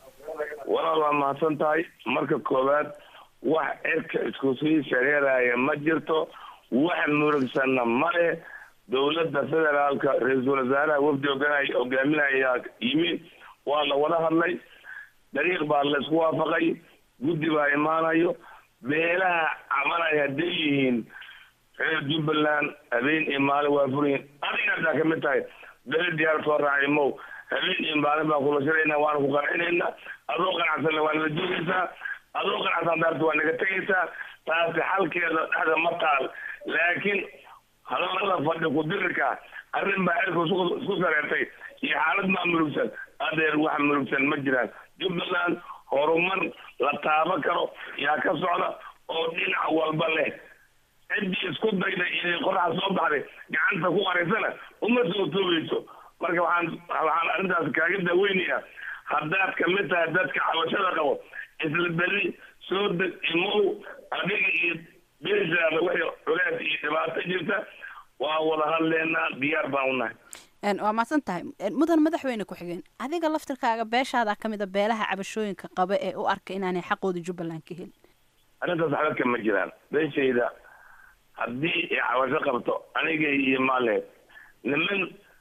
walaal waa mahadsan tahay marka koowaad wax cirka isku sii shareeraya ma jirto wax murugsanna male dowladda federaalka ra-iisul wasaaraha wafdi oganaya hogaaminayaa yimi waa la wada hadlay dariiq baa la isku waafaqay guddi baa imaanayo beelaha cabanaya hadday yihiin reer jubbaland habeen iyo maalin waa furyihin adiga haddaa kamid tahay beli diyaar soo raacay mow habeen iyo maalin baan kula shirayna waana ku qancinayna adoo qanacsanna waa nala joogaysaa adoo qanacsan daarta waa naga tegaysaa taasi xalkeeda dhexda ma taal laakiin hadalada fadhi ku-dirirka arrin baa cirka isku sareertay iyo xaalad maa murugsan adeer wax murugsan ma jiraan jubbaland horumar la taaban karo yaa ka socda oo dhinac walba leh ciddii isku dayday inay qoraxa soo baxday gacanta ku qaraysana uma soo toogeyso marka waxaan waxaan arrintaas kaaga daaweynayaa haddaad kamid tahay dadka cabashada qabo isla beri soo deg imow adiga iyo beeshaada wixii culeed iyo dhibaato jirta waa wada hadleynaa diyaar baan u nahay waa mahadsan tahay mudan madaxweyne ku-xigeen adiga laftirkaaga beeshaada kamid a beelaha cabashooyinka qaba ee u arka inaanay xaqooda jubbaland ka helin arrintaas xabadka ma jiraan beeshayda haddii ay cabasho qabto aniga iyo maaleed niman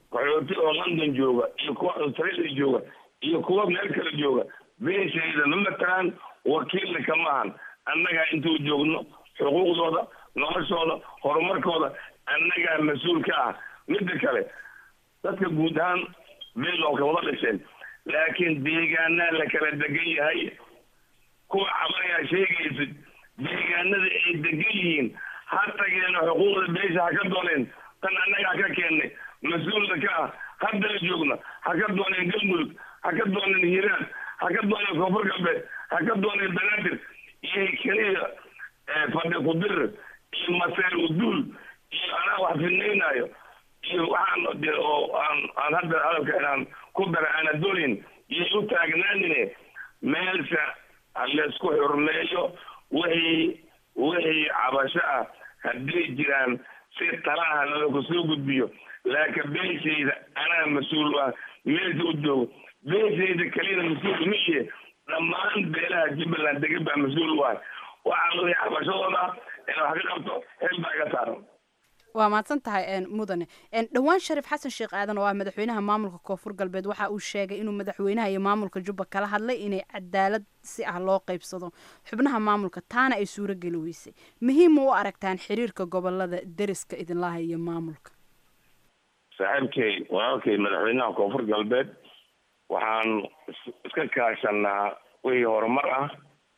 qaxooti oo london jooga iyo kuwa australia jooga iyo kuwa meel kale jooga beeshayda ma matalaan wakiilna kama ahan annagaa intuu joogno xuquuqdooda noloshooda horumarkooda annagaa mas-uul ka ah midda kale dadka guud ahaan beelonka wada dhasheen laakiin deegaanaa la kala degan yahay kuwa cabanayaa sheegaysid deegaanada ay degan yihiin ha tageeno xuquuqda beesha ha ka dooneen tan annagaa ka keennay mas-uulna ka ah haddana joogna ha ka dooneen galmudug ha ka dooneen hiiraan ha ka dooneen koonfur galbeed ha ka dooneen banaadir iyo keliya fadhi kudir iyo maseer uduul iyo anaa wax fidnaynaayo iyo waxaan de oo aan aan hadda hadalka inaan ku dara aana doonin iyo u taagnaanine meelsha halaysku xurmeeyo wixii wixii cabasho ah hadday jiraan si talaha lalaku soo gudbiyo laakiin beeshayda anaa mas-uul ah meesha u joogo beeshayda keliyana mas-uul miye dhammaan beelaha jubbaland degan baa mas-uul u ah waxaa wixii cabashadooda in wax ka qabto hel baa iga saaran waa mahadsan tahay mudane dhowaan shariif xasan sheekh aadan oo ah madaxweynaha maamulka koonfur galbeed waxa uu sheegay inuu madaxweynaha iyo maamulka jubba kala hadlay inay cadaalad si ah loo qaybsado xubnaha maamulka taana ay suuro geli weysay muhiima u aragtaan xiriirka gobolada deriska idinlaha iyo maamulka saaxiibkay walaalkay madaxweynaha koonfur galbeed waxaan iska kaashanaa wixii horumar ah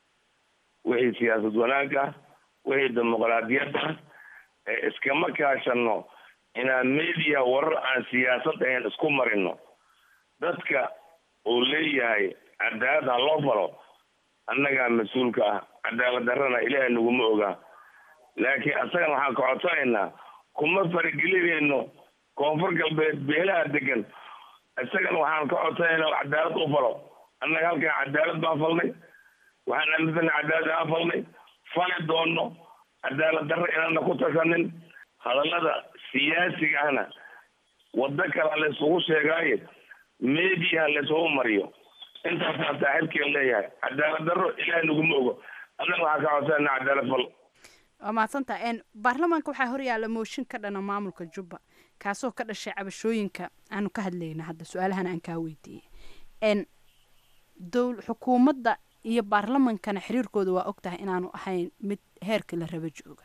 wixii siyaasad wanaag ah wixii dimuqraadiyad ah iskama kaashano inaan media warar aan siyaasad ahayn isku marino dadka uu leeyahay cadaalad ha loo falo annagaa mas-uulka ah cadaalad darrana ilaahay naguma ogaa laakiin asagana waxaan ka codsanaynaa kuma faragelinayno koonfur galbeed beelaha degan isagana waxaan ka codsanaynaa cadaalad u falo annaga halkan cadaalad baan falnay waxaan aaminsana cadaalad aan falnay fali doono cadaalad darro inaana ku tashanin hadallada siyaasiga ahna waddo kale laysugu sheegaaye mediaha laysugu mariyo intaasaan saaxiibkeen leeyahay cadaalad darro ilaahay naguma ogo annaga waxaan ka codsanayna cadaalad fal waa mahadsantaha baarlamaanka waxaa horyaala mooshin ka dhana maamulka jubba kaasoo ka dhashay cabashooyinka aanu ka hadlayna hadda su-aalahan aan kaa weydiiyey dowl xukuumadda iyo baarlamankana xiriirkooda waa og tahay inaanu ahayn mid heerka la raba jooga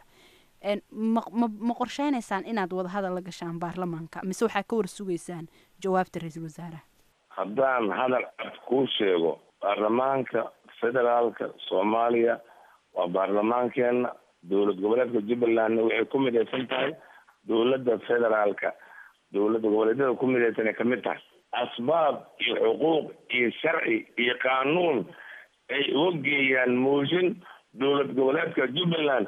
ma ma qorsheynaysaan inaad wadahadal la gashaan baarlamaanka mise waxaa ka war sugaysaan jawaabta ra-iisul wasaaraha haddaan hadal cad kuu sheego baarlamaanka federaalka soomaaliya waa baarlamaankeena dowlad goboleedka jubbalandna waxay ku midaysan tahay dowladda federaalka dowladda goboleedyada ku midaysan ay kamid tahay asbaab iyo xuquuq iyo sharci iyo qaanuun ay uga geeyaan mooshin dowlad goboleedka jubbaland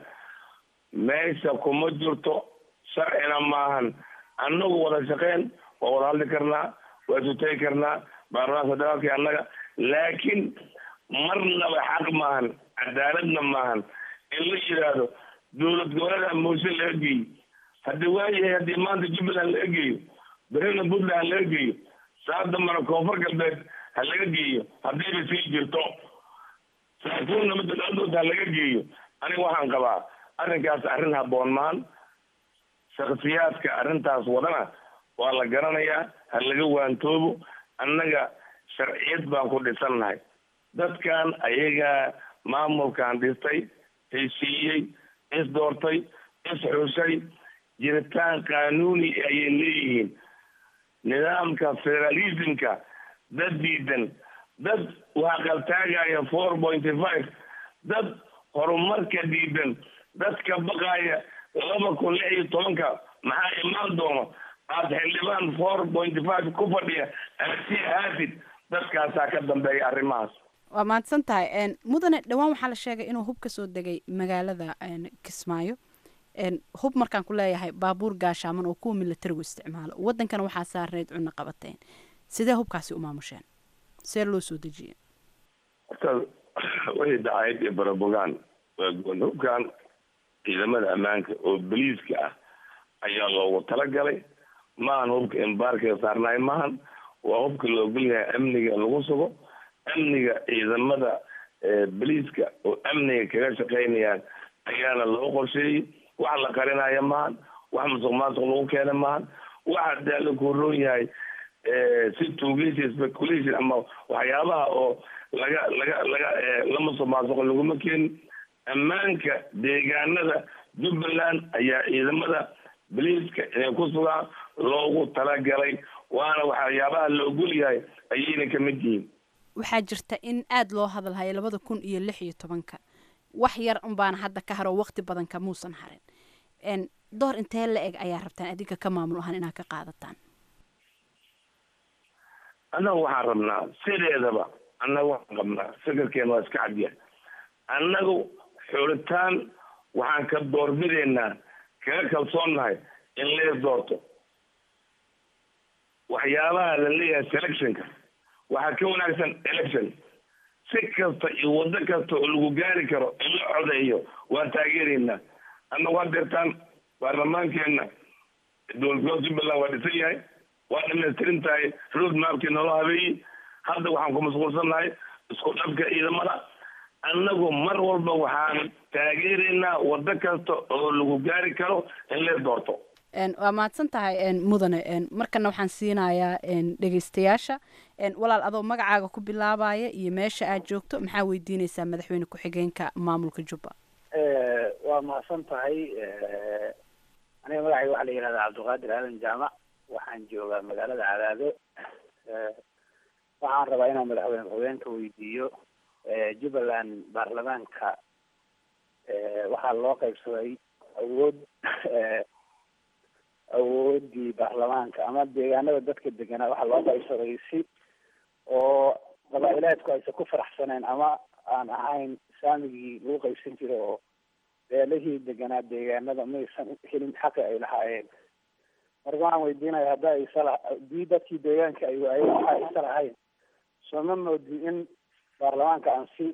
meesha kuma jirto sharcina maahan annagu wada shaqeyn waa wada hadli karnaa waa isutagi karnaa baarlamaanka federaalka annaga laakiin marnaba xaq maahan cadaaladna maahan in la yidhaahdo dowlad goboleeda mooshin laga geeyo haddii waayahay haddii maanta jubbaland laga geeyo berina puntland ha laga geeyo saa dambana koonfur galbeed ha laga geeyo haddiiba sii jirto saakuunna midadooda ha laga geeyo aniga waxaan qabaa arrinkaas arrin habboon maan shaksiyaadka arrintaas wadana waa la garanayaa ha laga waantoobo annaga sharciyad baan ku dhisannahay dadkan ayagaa maamulkan dhistay heshiiyey isdoortay isxushay jiritaan qaanuuni ayay leeyihiin nidaamka federalismka dad diidan dad waa qaltaagaya four pointy five dad horumarka diidan dadka baqaaya laba kun lix iyo tobanka maxaa imaan doono aad xildhibaan four pointy five ku fadhiya aad sii aadid dadkaasaa ka dambeeya arrimahaas waa mahadsan tahay mudane dhowaan waxaa la sheegay inuu hub ka soo degay magaalada kismaayo hub markaan ku leeyahay baabuur gaashaaman oo kuwa milatarigu isticmaalo wadankana waxaa saarneyd cunno qabateen sidee hubkaasi u maamusheen see loo soo dejiye horta way dacayd iyo barabogaan waa goon hubkan ciidamada ammaanka oo boliiska ah ayaa loogu talagalay maahan hubka embaarkiga saarnaay maahan waa hubka la ogol yahay amniga in lagu sugo amniga ciidamada boliiska oo amniga kaga shaqaynayaan ayaana loo qorsheeyey wax la qarinaya maahan wax musuq maasuq lagu keena maahan waxa dee la kuroon yahay si tuugeysi speculation ama waxyaabaha oo laga laga laga la musuqmaasuqo laguma keenin ammaanka deegaanada jubbaland ayaa ciidamada boliiska inay ku sugaan loogu talagalay waana waxyaabaha la ogol yahay ayayna kamid yihiin waxaa jirta in aada loo hadalhayo labada kun iyo lix iyo tobanka wax yar unbaana hadda ka haro waqti badan kamuusan harin door intee la eg ayaa rabtaan adinka ka maamul ahaan inaad ka qaadataan annaga waxaan rabnaa sideedaba annaga waxaan qabnaa fikirkeena waa iska cadya annagu xuritaan waxaan ka doorbideynaa kaga kalsoonnahay in lees doorto waxyaabaha la leeyahay selectionka waxaa ka wanaagsan election si kasta iyo waddo kasta oo lagu gaari karo in la codeeyo waan taageeraynaa annagu had deertaan baarlamaankeenna dowladgoboleed jubbaland waa dhisan yahay waa dhamaystirin tahay road mapkii noola habeeyey hadda waxaan ku mashquulsannahay isku dhabka ciidamada annagu mar walba waxaan taageeraynaa waddo kasta oo lagu gaari karo in lees doorto waa mahadsan tahay mudane markana waxaan siinayaa dhegeystayaasha walaal adoo magacaaga ku bilaabaya iyo meesha aad joogto maxaa weydiineysaa madaxweyne ku-xigeenka maamulka jubba waa mahadsan tahay aniga magacayga waxaa la yihahdaa cabdiqaadir aadan jaamac waxaan joogaa magaalada cadaado waxaan rabaa inaan madaxweyne ku-xigeenka weydiiyo jubbaland baarlamaanka waxaa loo qaybsaday awood awoodii baarlamaanka ama deegaanada dadka deganaa waxaa loo qaybsaday si oo qabaa'ilaadku aysan ku faraxsaneen ama aan ahayn saamigii lagu qaybsan jiray oo beelihii deganaa deegaanada maysan helin xaqi ay lahaayeen marka waxaan weydiinaya hadda isala hadii dadkii deegaanka ay waayeen waxa isa lahayn soo ma moodi in baarlamaanka aan si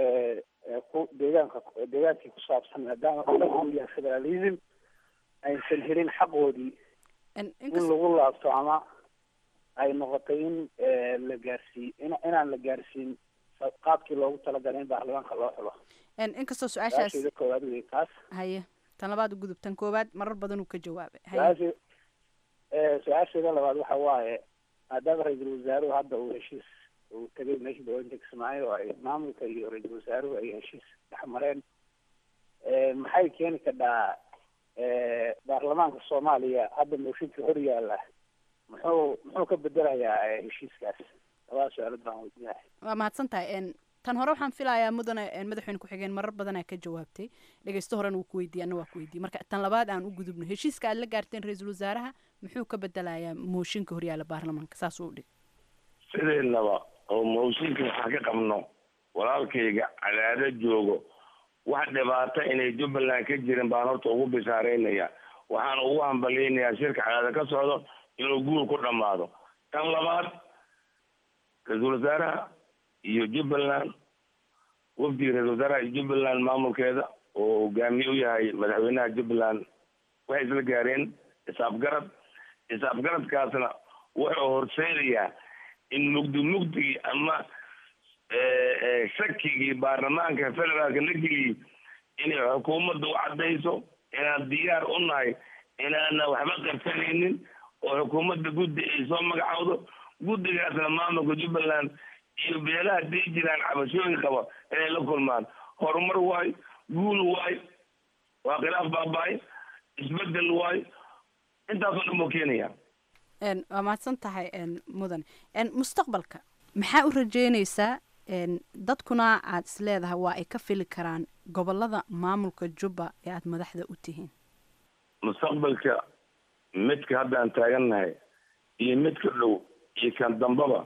ku deegaanka deegaankii ku saabsan maadaama uu yahay federalism aysan helin xaqoodii in lagu laabto ama ay noqotay in la gaarsiiy inaan la gaarsiin qaabkii loogu talagalay in baarlamaanka loo xulo inkastoo su-aashaas koowaad wey taas haye tan labaad gudub tan koowaad marar badan uu ka jawaabay su-aashe su-aasheeda labaad waxa waaye maadaama ra-iisul wasaaruhu hadda uu heshiis uu tegay meesha dawladda kismaayo oo ay maamulka iyo ra-iisul wasaaruhu ay heshiis dhex mareen maxay keeni kadhaa baarlamaanka soomaaliya hadda mooshinka hor yaala muxuu muxuu ka bedelayaa heshiiskaas labada su-aalood baan weydiinahay waa mahadsan tahay tan hore waxaan filayaa mudane madaxweyne ku-xigeen marar badanaa ka jawaabtay dhegeysto horena wuu ku weydiiyey anna waa ku weydiiyey marka tan labaad aan u gudubno heshiiska aad la gaarteen ra-iisul wasaaraha muxuu ka bedelayaa mooshinka horyaala baarlamaanka saas uu dhig sideednaba oo mooshinka waxaan ka qabno walaalkayga cadaado joogo wax dhibaato inay jubbaland ka jirin baan horta ugu bishaaraynaya waxaan ugu hambalyaynayaa shirka cadaado ka socdo inuu guul ku dhammaado tan labaad ra-iisul wasaaraha iyo jubbaland wafdiga ra-isul wasaaraha iyo jubbaland maamulkeeda oo hogaamiye u yahay madaxweynaha jubbaland waxay isla gaareen isaafgarad isaafgaradkaasna wuxuu horseedayaa in mugdi mugdigii ama shakigii baarlamaanka federaalka la geliyey inay xukuumadda u caddayso inaan diyaar u nahay inaana waxba qarsanaynin oo xukuumadda guddi ay soo magacowdo guddigaasna maamulka jubbaland iyo beelaha dii jiraan cabashooyin qaba inay la kulmaan horumar waayo guul waayo waa khilaaf baaba-ay isbedel waayo intaasoo dhan buu keenaya waa mahadsan tahay mudan mustaqbalka maxaa u rajeynaysaa dadkuna aad is leedahay waa ay ka fili karaan gobolada maamulka jubba ee aada madaxda u tihiin mustaqbalka midka haddaan taagannahay iyo midka dhow iyo kan dambaba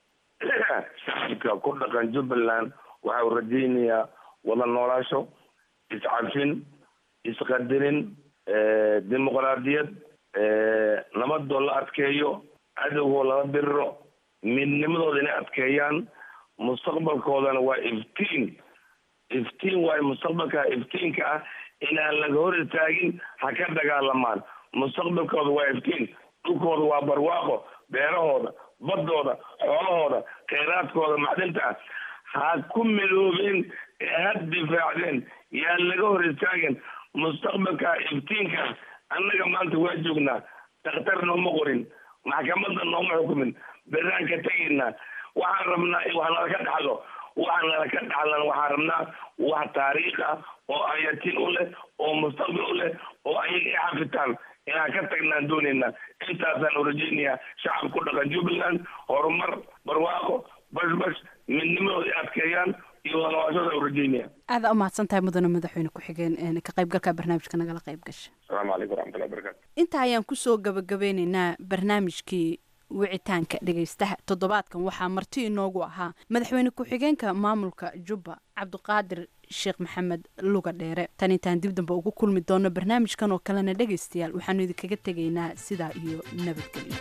shacabka ku dhaqan jubbaland waxa uu rajaynayaa wada noolaasho iscafin isqadirin dimuqraadiyad nabadoo la adkeeyo cadowgoo lala diriro midnimadooda inay adkeeyaan mustaqbalkoodana waa iftiin iftiin waayo mustaqbalka iftiinka ah inaan laga hor istaagin ha ka dagaalamaan mustaqbalkooda waa iftiin dhulkooda waa barwaaqo beerahooda baddooda xoolahooda kheyraadkooda macdinta ah ha ku midoobeen ee ha difaacdeen yaan laga hor istaagin mustaqbalka iftiinka annaga maanta waa joognaa dakhtar nooma qorin maxkamadda nooma xukumin beraan ka tegaynaa waxaan rabnaa wax nala ka dhaxlo wax nala ka dhaxlan waxaan rabnaa wax taariikh ah oo ayatin u leh oo mustaqbal u leh oo ayaga i xafitaan inaan ka tagnaan doonaynaa intaasaan u rajaynayaa shacab ku dhaqan jubbaland horumar barwaaqo bashbash midnimadooda adkeeyaan iyo wadawaashada u rajaynaya aada umahadsan tahay mudane madaxweyne ku-xigeen ka qaybgalka barnaamijka nagala qayb gasha asalaamu calaykum waraxmatullahi wabarakatu intaa ayaan kusoo gabagabeyneynaa barnaamijkii wicitaanka dhegaystaha toddobaadkan waxaa marti inoogu ahaa madaxweyne ku-xigeenka maamulka jubba cabdiqaadir sheekh maxamed luga dheere tan intaan dib dambe ugu kulmi doono barnaamijkan oo kalena dhegaystayaal waxaanu idinkaga tegaynaa sidaa iyo nabadgelyo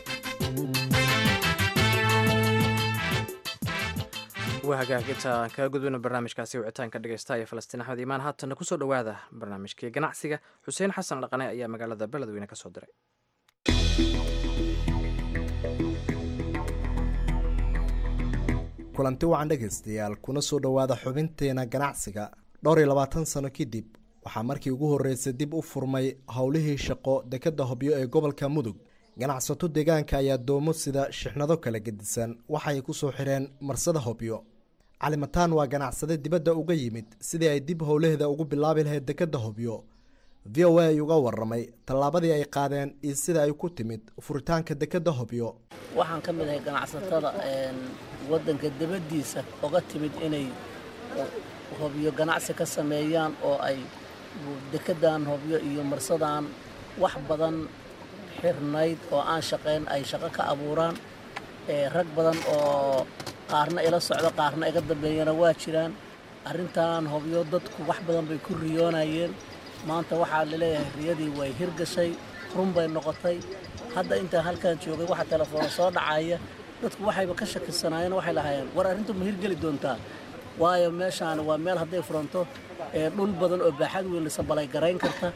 waa hagaag inta aan kaga gudbino barnaamijkaasi wicitaanka dhegeystaha ee falastiin axmed iimaan haatanna kusoo dhowaada barnaamijkii ganacsiga xuseen xasan dhaqane ayaa magaalada beledweyne ka soo diray kulanti wacan dhegaystayaal kuna soo dhowaada xubinteena ganacsiga dhowr iyo labaatan sano kadib waxaa markii ugu horreysay dib u furmay howlihii shaqo dekadda hobyo ee gobolka mudug ganacsato deegaanka ayaa doomo sida shixnado kala gedisan waxay ku soo xireen marsada hobyo calimataan waa ganacsade dibadda uga yimid sidii ay dib howlaheeda ugu bilaabi lahayd dekadda hobyo v o a ay uga waramay tallaabadii ay qaadeen iyo sida ay ku timid furitaanka dekadda hobyo waxaan ka mid ahay ganacsatada waddanka dibaddiisa oga timid inay hobyo ganacsi ka sameeyaan oo ay dekeddan hobyo iyo marsadan wax badan xirnayd oo aan shaqayn ay shaqo ka abuuraan rag badan oo qaarna ila socdo qaarna iga dambeeyana waa jiraan arrintan hobyo dadku wax badan bay ku riyoonayeen maanta waxaa laleeyahay riyadii way hirgashay run bay noqotay hadda intaan halkan joogay waxa telefoona soo dhacaya dadku waxayba ka shakisanaayeen waxay lahaayeen war arrintu ma hirgeli doontaa waayo meeshaan waa meel hadday furanto dhul badan oo baaxad weyn lisabalay garayn karta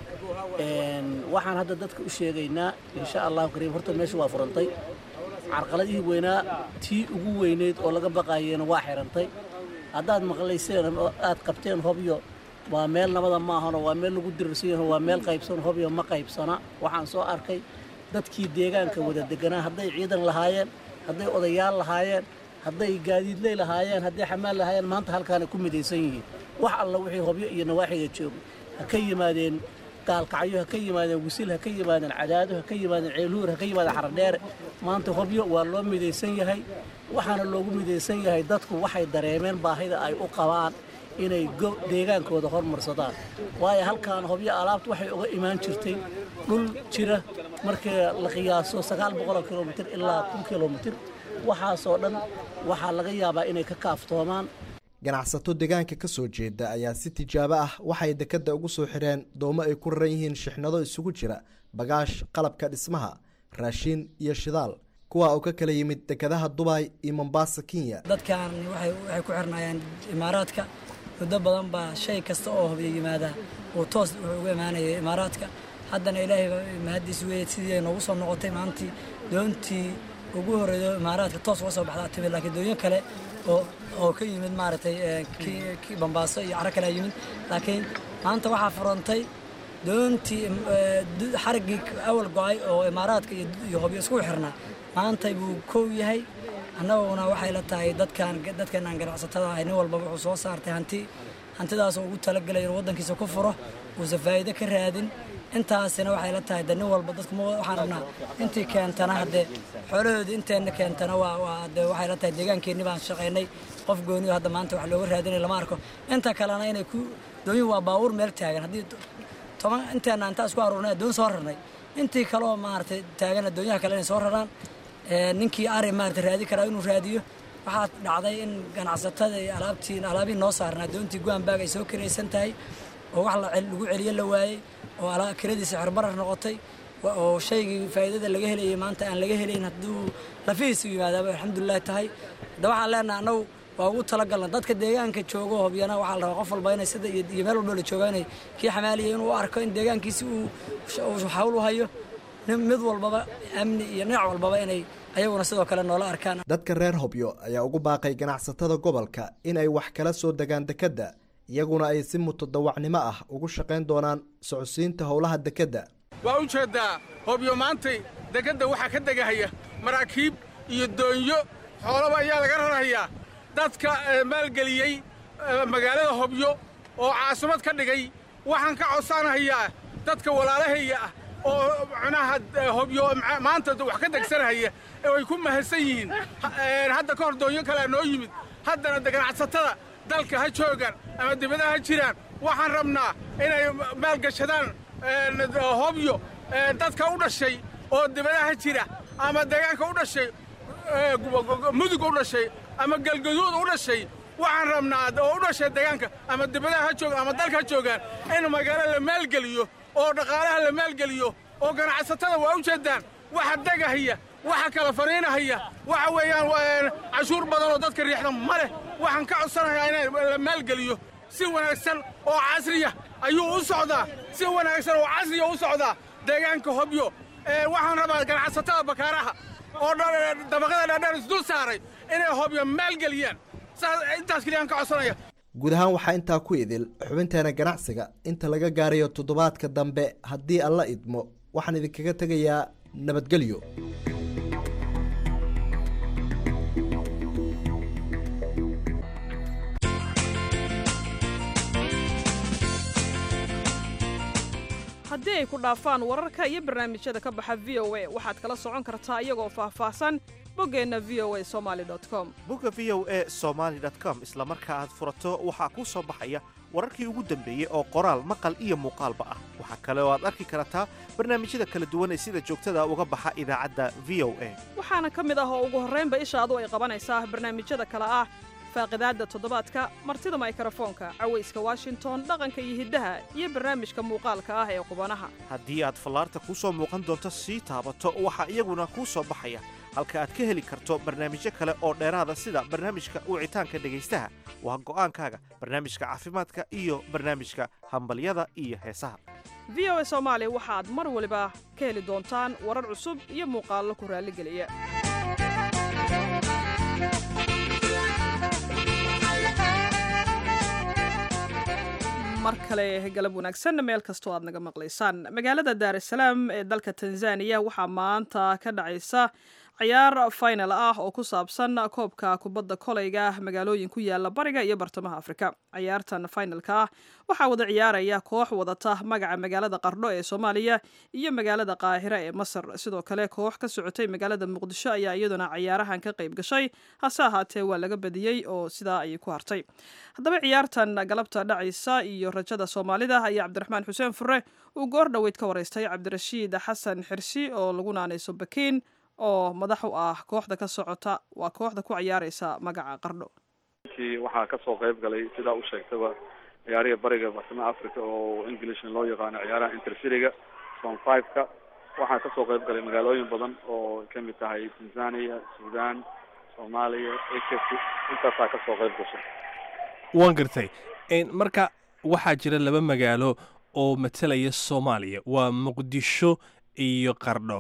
waxaan hadda dadka u sheegaynaa insha allahu kariim horta meesha waa furantay carqaladihii weynaa tii ugu weyneyd oo laga baqayeena waa xirantay haddaad maqlayseen aad qabteen hobyo waa meel nabada maahano waa meel lagu dirirsan yaho waa meel qaybsan hobyo ma qaybsana waxaan soo arkay dadkii deegaanka wada deganaa hadday ciidan lahaayeen hadday odayaal lahaayeen hadday gaadiidley lahaayeen hadday xamaal lahaayeen maanta halkaana ku midaysan yihiin wax alla wixii hobyo iyo nawaaxiga jooga ha ka yimaadeen gaalkacyo ha ka yimaadeen wisil ha ka yimaadeen cadaado ha ka yimaadeen ceelhuur ha ka yimaadeen xaradheere maanta hobyo waa loo midaysan yahay waxaana loogu midaysan yahay dadku waxay dareemeen baahida ay u qabaan inay deegaankooda hormarsadaan waayo halkaan hobyo alaabta waxay uga imaan jirtay dhul jira markii la qiyaaso sagaal boqoloo kilomitir ilaa kun kilomitir waxaasoo dhan waxaa laga yaabaa inay ka kaaftoomaan ganacsato deegaanka ka soo jeeda ayaa si tijaabo ah waxay dekadda ugu soo xireen doomo ay ku raran yihiin shixnado isugu jira bagaash qalabka dhismaha raashiin iyo shidaal kuwa uu ka kala yimid dekadaha dubay iyo mombasa kenya dadkan waxay ku xirnaayeen imaaraadka muddo badan baa shay kasta oo hobyo yimaada uu toos wuxuu uga imaanayay imaaraadka haddana ilaahay mahaddiis weeye sidii ay noogu soo noqotay maantii doontii ugu horreeyo imaaraadka toos uga soo baxdaa timid laakiin doonyo kale oo oo ka yimid maaragtay kii bambaaso iyo caro kale yimid laakiin maanta waxaa furantay doontii xariggii awal go-ay oo imaaraadka iyo hobyo isku xirnaa maantay buu kow yahay annaguna waxay la tahay dadkan dadkeenaan ganacsatada ahay nin walba wuxuu soo saartay hanti hantidaasoo ugu talagelay inuu waddankiisa ku furo uusan faa'iido ka raadin intaasina waxay la tahay de nin walba dadku waxaan rabnaa intii keentana haddee xoolahoodii inteenna keentana waa waa de waxay la tahay deegaankeenni baan shaqaynay qof gooniyo hadda maanta wax looga raadinay lama arko inta kalena inay ku doonyu waa baabuur meel taagan haddii toban inteenna intaa isku aruurnay doon soo rarnay intii kaleoo maaragtay taagan doonyaha kale inay soo raraan ninkii ari maaragtay raadi karaa inuu raadiyo waxaa dhacday in ganacsatada iyo alaabtii alaabihii noo saarnaa doontii guanbaag ay soo kiraysan tahay oo wax lagu celiyo la waayey oo kiradiisa xirbarar noqotay oo shaygii faa'iidada laga helayay maanta aan laga helayn hadduu lafihiisu yimaadaaba alxamdulilah tahay hadda waxaan leenaha annagu waa ugu talagalna dadka deegaanka joogo hobyana waxaa la rabaa qof walba inay sida iyo meel walba la jooga inay kii xamaaliyay inuu u arko in deegaankiisi uu hawl u hayo mid walbaba amni iyo dhinac walbaba inay ayaguna sidoo kale noola arkaan dadka reer hobyo ayaa ugu baaqay ganacsatada gobolka in ay wax kala soo degaan dekedda iyaguna ay si mutadawacnimo ah ugu shaqayn doonaan socodsiinta howlaha dekedda waa u jeeddaa hobyo maantay dekedda waxaa ka degahaya maraakiib iyo doonyo xoolaba ayaa laga rarahayaa dadka maalgeliyey magaalada hobyo oo caasimad ka dhigay waxaan ka codsanahayaa dadka walaalahayga ah oo macnaha hobyo maanta wax ka degsanahaya ay ku mahadsan yihiin hadda ka hor doonyo kalea noo yimid haddana ganacsatada dalka ha joogaan ama dibadaha ha jiraan waxaan rabnaa inay maalgashadaan hobyo dadka u dhashay oo dibadaha jira ama deegaanka u dhashay mudug u dhashay ama galgaduud u dhashay waxaan rabnaa oo u dhashay deegaanka ama dibadaha ha joogaan ama dalka ha joogaan in magaalo la maalgeliyo oo dhaqaalaha la maalgeliyo oo ganacsatada waa u jeedaan waxa degahaya waxa kala fariinahaya waxa weeyaan cashuur badan oo dadka riixda ma leh waxaan ka codsanayaa in la maalgeliyo si wanaagsan oo casriya ayuu u socdaa si wanaagsan oo casriya u socdaa deegaanka hobyo waxaan rabaa ganacsatada bakaaraha oo dabaqada dhaadheer isdul saaray inay hobyo maalgeliyaan intaas keliyaan ka codsanaya guud ahaan waxaa intaa ku idil xubinteena ganacsiga inta laga gaarayo toddobaadka dambe haddii alla idmo waxaan idinkaga tegayaa nabadgelyo haddii ay ku dhaafaan wararka iyo barnaamijyada ka baxa v o a waxaad kala socon kartaa iyagoo faahfaahsan boggeenna v o a somaali com bogga v o e somaali com isla marka aad furato waxaa kuu soo baxaya wararkii ugu dambeeyey oo qoraal maqal iyo muuqaalba ah waxaa kale oo aad arki kartaa barnaamijyada kala duwan ee sida joogtada uga baxa idaacadda v o a waxaana ka mid ah oo ugu horraynba ishaadu ay qabanaysaa barnaamijyada kale ah faaqidaadda toddobaadka martida maykrofoonka cawayska washington dhaqanka iyo hiddaha iyo barnaamijka muuqaalka ah ee qubanaha haddii aad fallaarta kuu soo muuqan doonto sii taabato waxaa iyaguna kuu soo baxaya halka aad ka heli karto barnaamijyo kale oo dheeraada sida barnaamijka wicitaanka dhegaystaha waa go'aankaaga barnaamijka caafimaadka iyo barnaamijka hambalyada iyo heesaha v o a soomaali waxaad mar waliba ka heli doontaan warar cusub iyo muuqaallo ku raalligeliya mar kale galab wanaagsan meel kastoo aad naga maqlaysaan magaalada daar es salaam ee dalka tanzaniya waxaa maanta ka dhacaysa ciyaar final ah oo ku saabsan koobka kubadda koleyga magaalooyin ku yaala bariga iyo bartamaha afrika ciyaartan finalka ah waxaa wada ciyaaraya koox wadata magaca magaalada qardho ee soomaaliya iyo magaalada qaahira ee masar sidoo kale koox ka socotay magaalada muqdisho ayaa iyaduna ciyaarahan ka qayb gashay hase ahaatee waa laga badiyey oo sidaa ayay ku hartay haddaba ciyaartan galabta dhacaysa iyo rajada soomaalida ayaa cabdiraxmaan xuseen fure uu goor dhoweyd ka wareystay cabdirashiid xasan xirsi oo lagu naanayso bakiin oo madax u ah kooxda ka socota waa kooxda ku ciyaareysa magaca qardho waxaa kasoo qayb galay sidaa u sheegtaba ciyaariha bariga bartamaha africa oo englishna loo yaqaano ciyaaraha intercityga son five-ka waxaa kasoo qayb galay magaalooyin badan oo kamid tahay tanzania sudan soomaaliya ekt intaasaa kasoo qayb gashay waan gartay marka waxaa jira laba magaalo oo matalaya soomaaliya waa muqdisho iyo qardho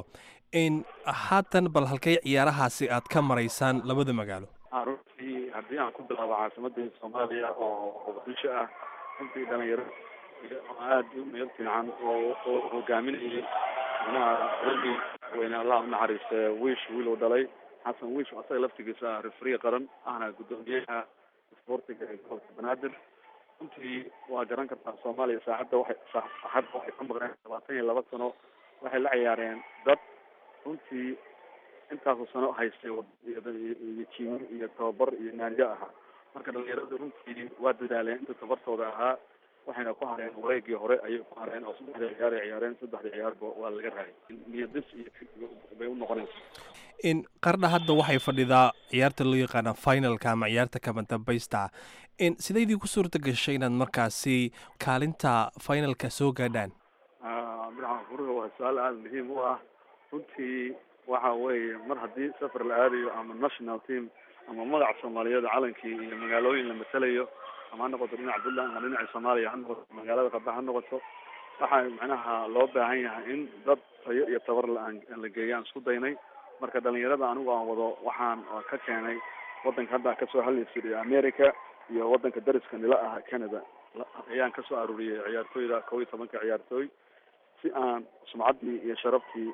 haatan bal halkay ciyaarahaasi aad ka maraysaan labada magaalo runtii haddii aan ku bilaabo caasimadii soomaaliya oo muqdisho ah runtii dhalinyaro aada u meel fiican oo oo hogaaminayay manaha ragii weyne allah unaxariiste wiish wiil uu dhalay xasan wiish asaga laftigiisa refriga qaran ahna guddoomiyaha isboortiga ee gobolka banaadir runtii waa garan kartaa soomaaliya saacadda waxay saacadda waxay ka maqneen labaatan iyo laba sano waxay la ciyaareen dad runtii intaasu sano haystay iyo jiimo iyo tababar iyo naanjo ahaa marka dhalinyaradu runtii waa dadaaleen inta tabartooda ahaa waxayna ku hareen wareegii hore ayay ku hareen oo saddexda ciyaar ay ciyaareen saddexda ciyaarba waa laga raayay niyadis iyo bay u noqonaysa in qardha hadda waxay fadhidaa ciyaarta loo yaqaana finalka ama ciyaarta kama dambaysta in sidaydii ku suurta gashay inaad markaasi kaalinta finalka soo gaadhaan abdiraxmaan furuga waa su-aal aada muhiim u ah runtii waxa weeye mar haddii safar la aadayo ama national team ama magaca soomaaliyeed calankii iyo magaalooyin la matalayo ama ha noqoto dhinaca puntland ama dhinaca soomaaliya ha noqoto magaalada qaba ha noqoto waxaa macnaha loo baahan yahay in dad tayo iyo tabar la-aan la geeyo aan isku daynay marka dhalinyarada anigu aan wado waxaan ka keenay wadanka hadda kasoo hadlaysa america iyo wadanka dariska nila ah canada ayaan kasoo aruuriyay ciyaartooyda kow iyo tobanka ciyaartooy si aan sumcaddii iyo sharaftii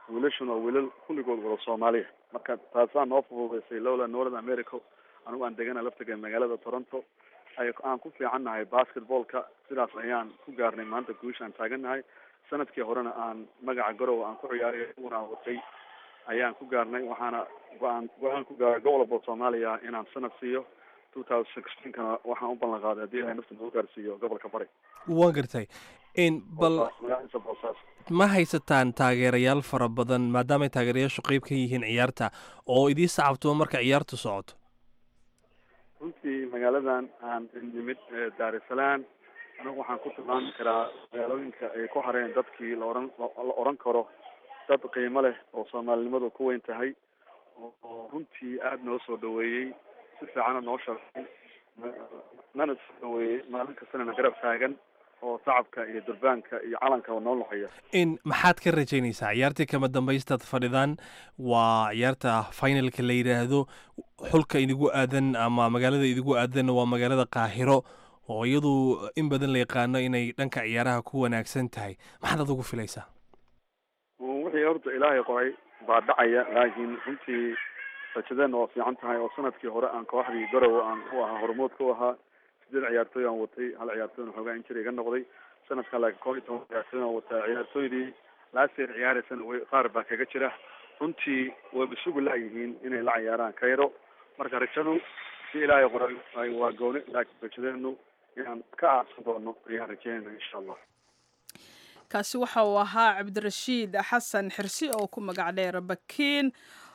wiilashuna waa wiilal kulligood wada soomaaliya marka taasaa noo fududeysay lowla north america anigu aan degana laftaga magaalada toronto ay aan ku fiicannahay basketballka sidaas ayaan ku gaarnay maanta guusha aan taagannahay sanadkii horena aan magaca garowe aan ku ciyaaray una aan watay ayaan ku gaarnay waxaana go-aan go-aan ku gaaray gobolka soomaaliya inaan sanad siiyo two thousand sixteenkana waxaan u ballan qaaday haddii ilahay nafta nagu gaarsiiyo gobolka bari waan gartay n bal magaaladiisa boosaas ma haysataan taageerayaal fara badan maadaamay taageerayaashu qeyb ka yihiin ciyaarta oo idii sacabtuba marka ciyaartu socoto runtii magaaladan aan nimid daar es salaam anigu waxaan ku tilmaami karaa magaalooyinka ay ku hareen dadkii la oran la oran karo dad qiimo leh oo soomaalinimadu ku weyn tahay oo runtii aada noo soo dhaweeyey si fiicana noo sharxay nana soo dhaweeyey maalin kastana na garab taagan oo shacabka iyo durbaanka iyo calanka noo luxaya n maxaad ka rajaynaysaa ciyaartii kama dambaystaad fadhidaan waa ciyaarta finalka la yidhaahdo xulka idigu aadan ama magaalada idigu aadan waa magaalada qaahiro oo iyadu in badan la yaqaano inay dhanka ciyaaraha ku wanaagsan tahay maxaad adugu filaysaa wixii horta ilaahay qoray baa dhacaya laakiin runtii rajadeenna waa fiican tahay oo sanadkii hore aan kooxdii garowe aan u ahaa hormoodka u ahaa sideed ciyaartooy aan watay hal ciyaartooyna xoogaa injir iga noqday sanadkan laakiin koob iyo toban ciyaartooy aan wataa ciyaartooydii laaseer ciyaaraysana way qaar baa kaga jira runtii wayba sugu laayihiin inay la ciyaaraan kayro marka rajadu si ilaahay qoray waa gooni laakiin rajadeenu inaan ka aarsan doono ayaan rajeynayna insha allah kaasi waxa uu ahaa cabdirashiid xasan xirsi oo ku magac dheer bakiin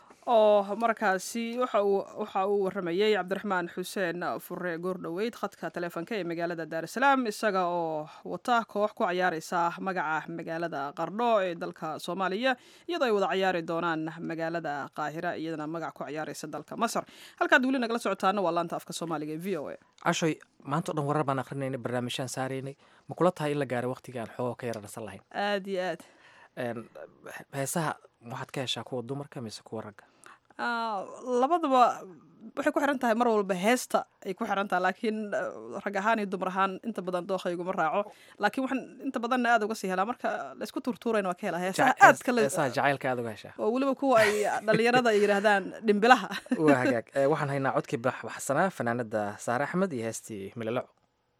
oo markaasi waxa uu waxa uu waramayey cabdiraxmaan xuseen fure goordhoweyd khadka taleefonka ee magaalada daar es salaam isaga oo wata koox ku ciyaareysa magaca magaalada qardho ee dalka soomaaliya iyadoo ay wada ciyaari doonaan magaalada qaahira iyadana magac ku ciyaareysa dalka masar halkaad weli nagala socotaana waa laanta afka soomaaliga ee v o a cashoy maanta o dhan warar baan akrinaynay barnaamijyaan saaraynay ma kula tahay in la gaaray waqtigii aan xoogoo ka yara nasan lahayn aada iyo aad heesaha waxaad ka heshaa kuwa dumarka mise kuwa ragga labadaba waxay ku xiran tahay mar walba heesta ay ku xiran tahay laakiin rag ahaan iyo dumar ahaan inta badan dooqayguma raaco laakiin waxaan inta badanna aada uga sii helaa marka laysku turtuurayna waa ka helaa heesaha aadka heesaha jacaylka aada uga heshaa oo weliba kuwa ay dhalinyarada ay yidhaahdaan dhimbilaha waa hagaag waxaan haynaa codkii baxsanaa fanaanada saare axmed iyo heestii milalaco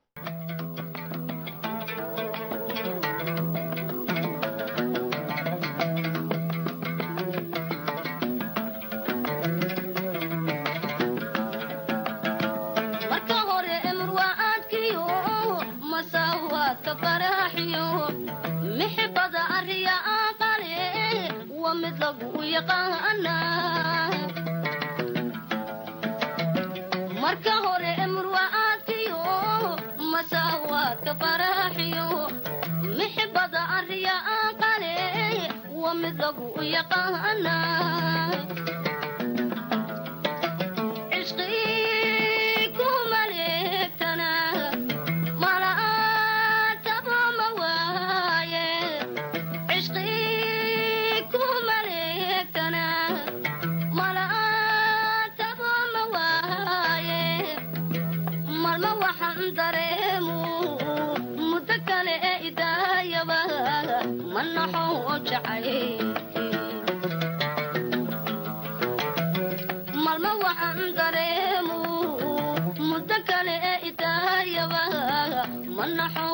marka hore emurwaaadkiyo masaawaadka faraaxiyo mixibada arriya aqale wa mid lagu yaqaana malma waxaan dareemu muddo kale ee idaayaba ma naxo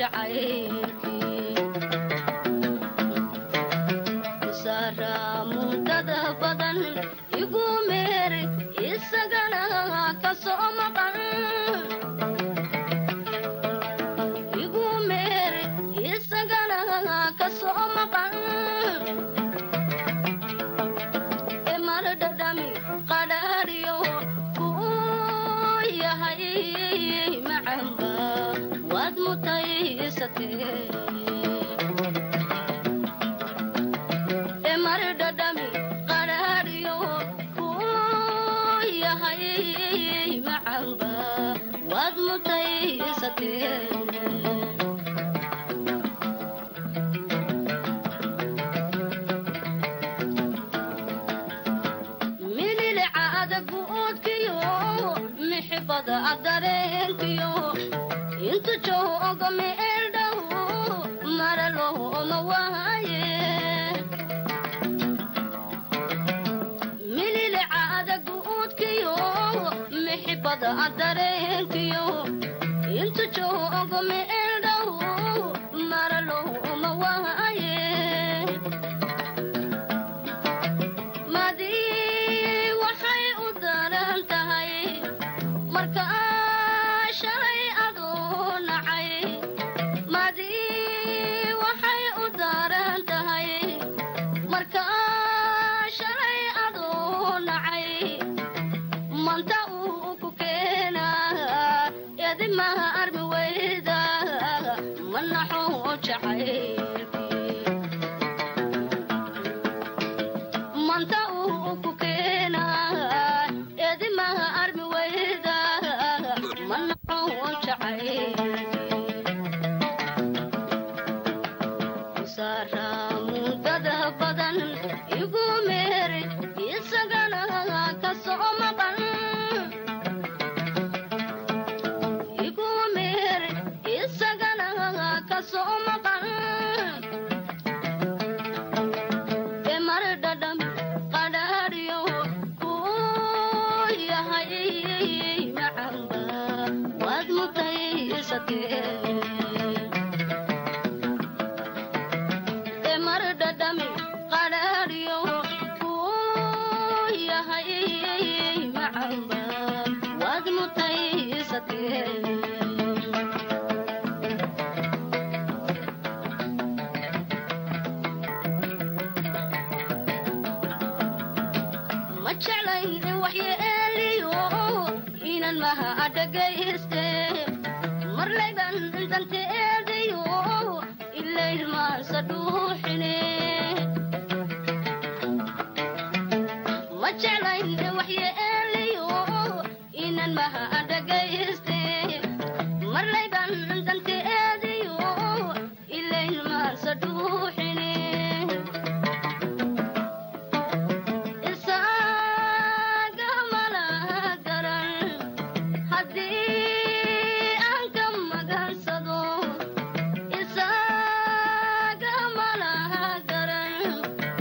jacaylsara muddada badan igu meer isagana ka soo maqan igu meer isagana ka soo maqan emardhadhami qadhaadhiyo kuu yahay macamba waad mutaysatee mililica adaguudkiyo mixibada adareenkiyo intu jooga meeldhow maralooma waaye mixibada adareenkiyo intu joogo meeldhow maraloma waaye madii waxay u daran tahay marka shalay adoo nacay madii waxay u daran tahay marka shalay adoo nacay manta uu ku keenaa edimaha armi weyda manaxoo jacaylkii manta uu ku keenaa edimaha armi weyda manaxoo jacaylkii saaraa mudada badan igu meeri isagana kasoo maqan igu meeri isagana kasoo maqan emar dhadham qadhaadhiyo kuu yahay macamba waad mutaysatee emar dhadhami qadhaadhiyo kuu yahay macamba waad mutaysatee ma jeclayn waxyeeliyo inan maha adhagayste marlayban danteediyo ilayn maansa dhuuxine ma jeclayn waxyeeliyo inan maha adhagayste marlayban danteediyo ilayn maansa dhuuxine isaga malaha garan haddii aan ka magansado isaga malaha garan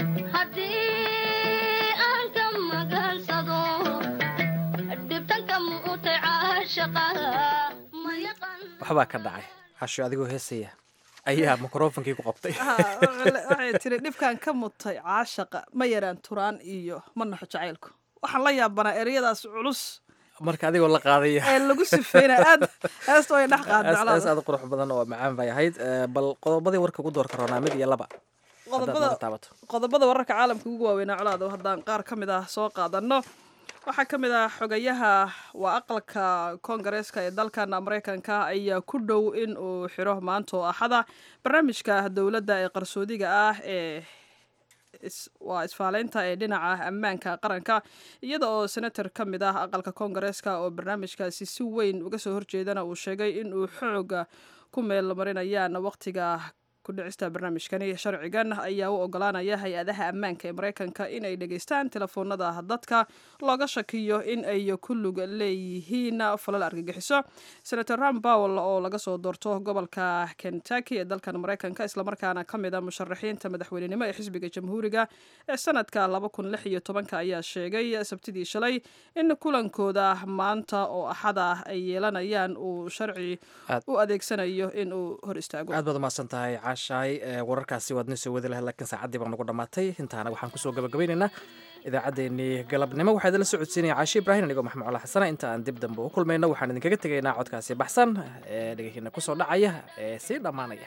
haddii aan ka magansado dhibtanka muutay caashaqa ma yaqan waxbaa ka dhacay casho adigoo heesaya ayaa mikrofonkii ku qabtay waxay tiri dhibkan ka mutay caashaqa ma yaraan turaan iyo ma naxo jacaylku waxaan la yaabanaa ereyadaas culus marka adigoo la qaadaya ee lagu sifeynaya aad heesta way dhex qaad hees aad u qurux badan oo macaan bay ahayd Eh, bal qodobadii warka ugu doorka roonaa mid iyo laba haddaad qodobada naga taabato qodobada wararka caalamka ugu waaweynaa colaado haddaan qaar ka mid ah soo qaadano waxaa ka mid ah xogayaha waa aqalka koongareeska ee dalkan mareykanka ayaa ku dhow in uu xiro maanta oo axada barnaamijka dowladda ee qarsoodiga ah ee is- waa isfaaleynta ee dhinaca ammaanka qaranka iyada oo senator ka mid ah aqalka koongareeska oo barnaamijkaasi si weyn uga soo horjeedana uu sheegay in uu xooga ku meel marinayaan waqtiga ku dhicista barnaamijkani sharcigan ayaa u ogolaanaya hay-adaha ammaanka ee mareykanka inay dhegeystaan telefoonada dadka looga shakiyo in ay ku lug leeyihiin falal argagixiso senator ram powell oo laga soo doorto gobolka kentucky ee dalkan mareykanka islamarkaana ka mid a musharaxiinta madaxweynenimo ee xisbiga jamhuuriga ee sanadka ayaa sheegay sabtidii shalay in kulankooda maanta oo axada ay yeelanayaan uu sharci Aad- u adeegsanayo in uu hor istaago aad baad umahadsan tahay caashaay Eh, wararkaasi waad noo soo wadi lahayd laakiin saacaddii baa nagu dhammaatay intaana waxaan kusoo gabagabaynaynaa idaacaddeenii galabnimo waxaa idinla socodsiinaya caashi ibraahim anigoo maxamed cola xasana inta aan dib dambe u kulmayno waxaan idinkaga tegaynaa codkaasi baxsan ee dhegeykiina kusoo dhacaya ee sii dhammaanaya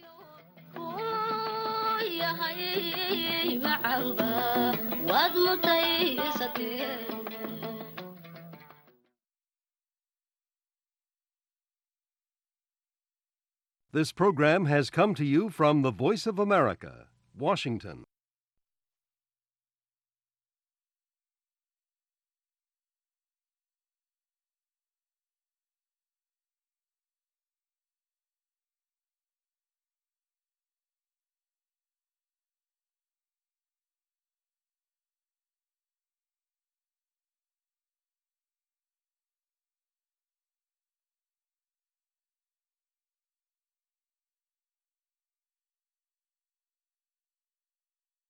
yahay macamba waad mutaysatee This program has come to you from the Voice of America, Washington.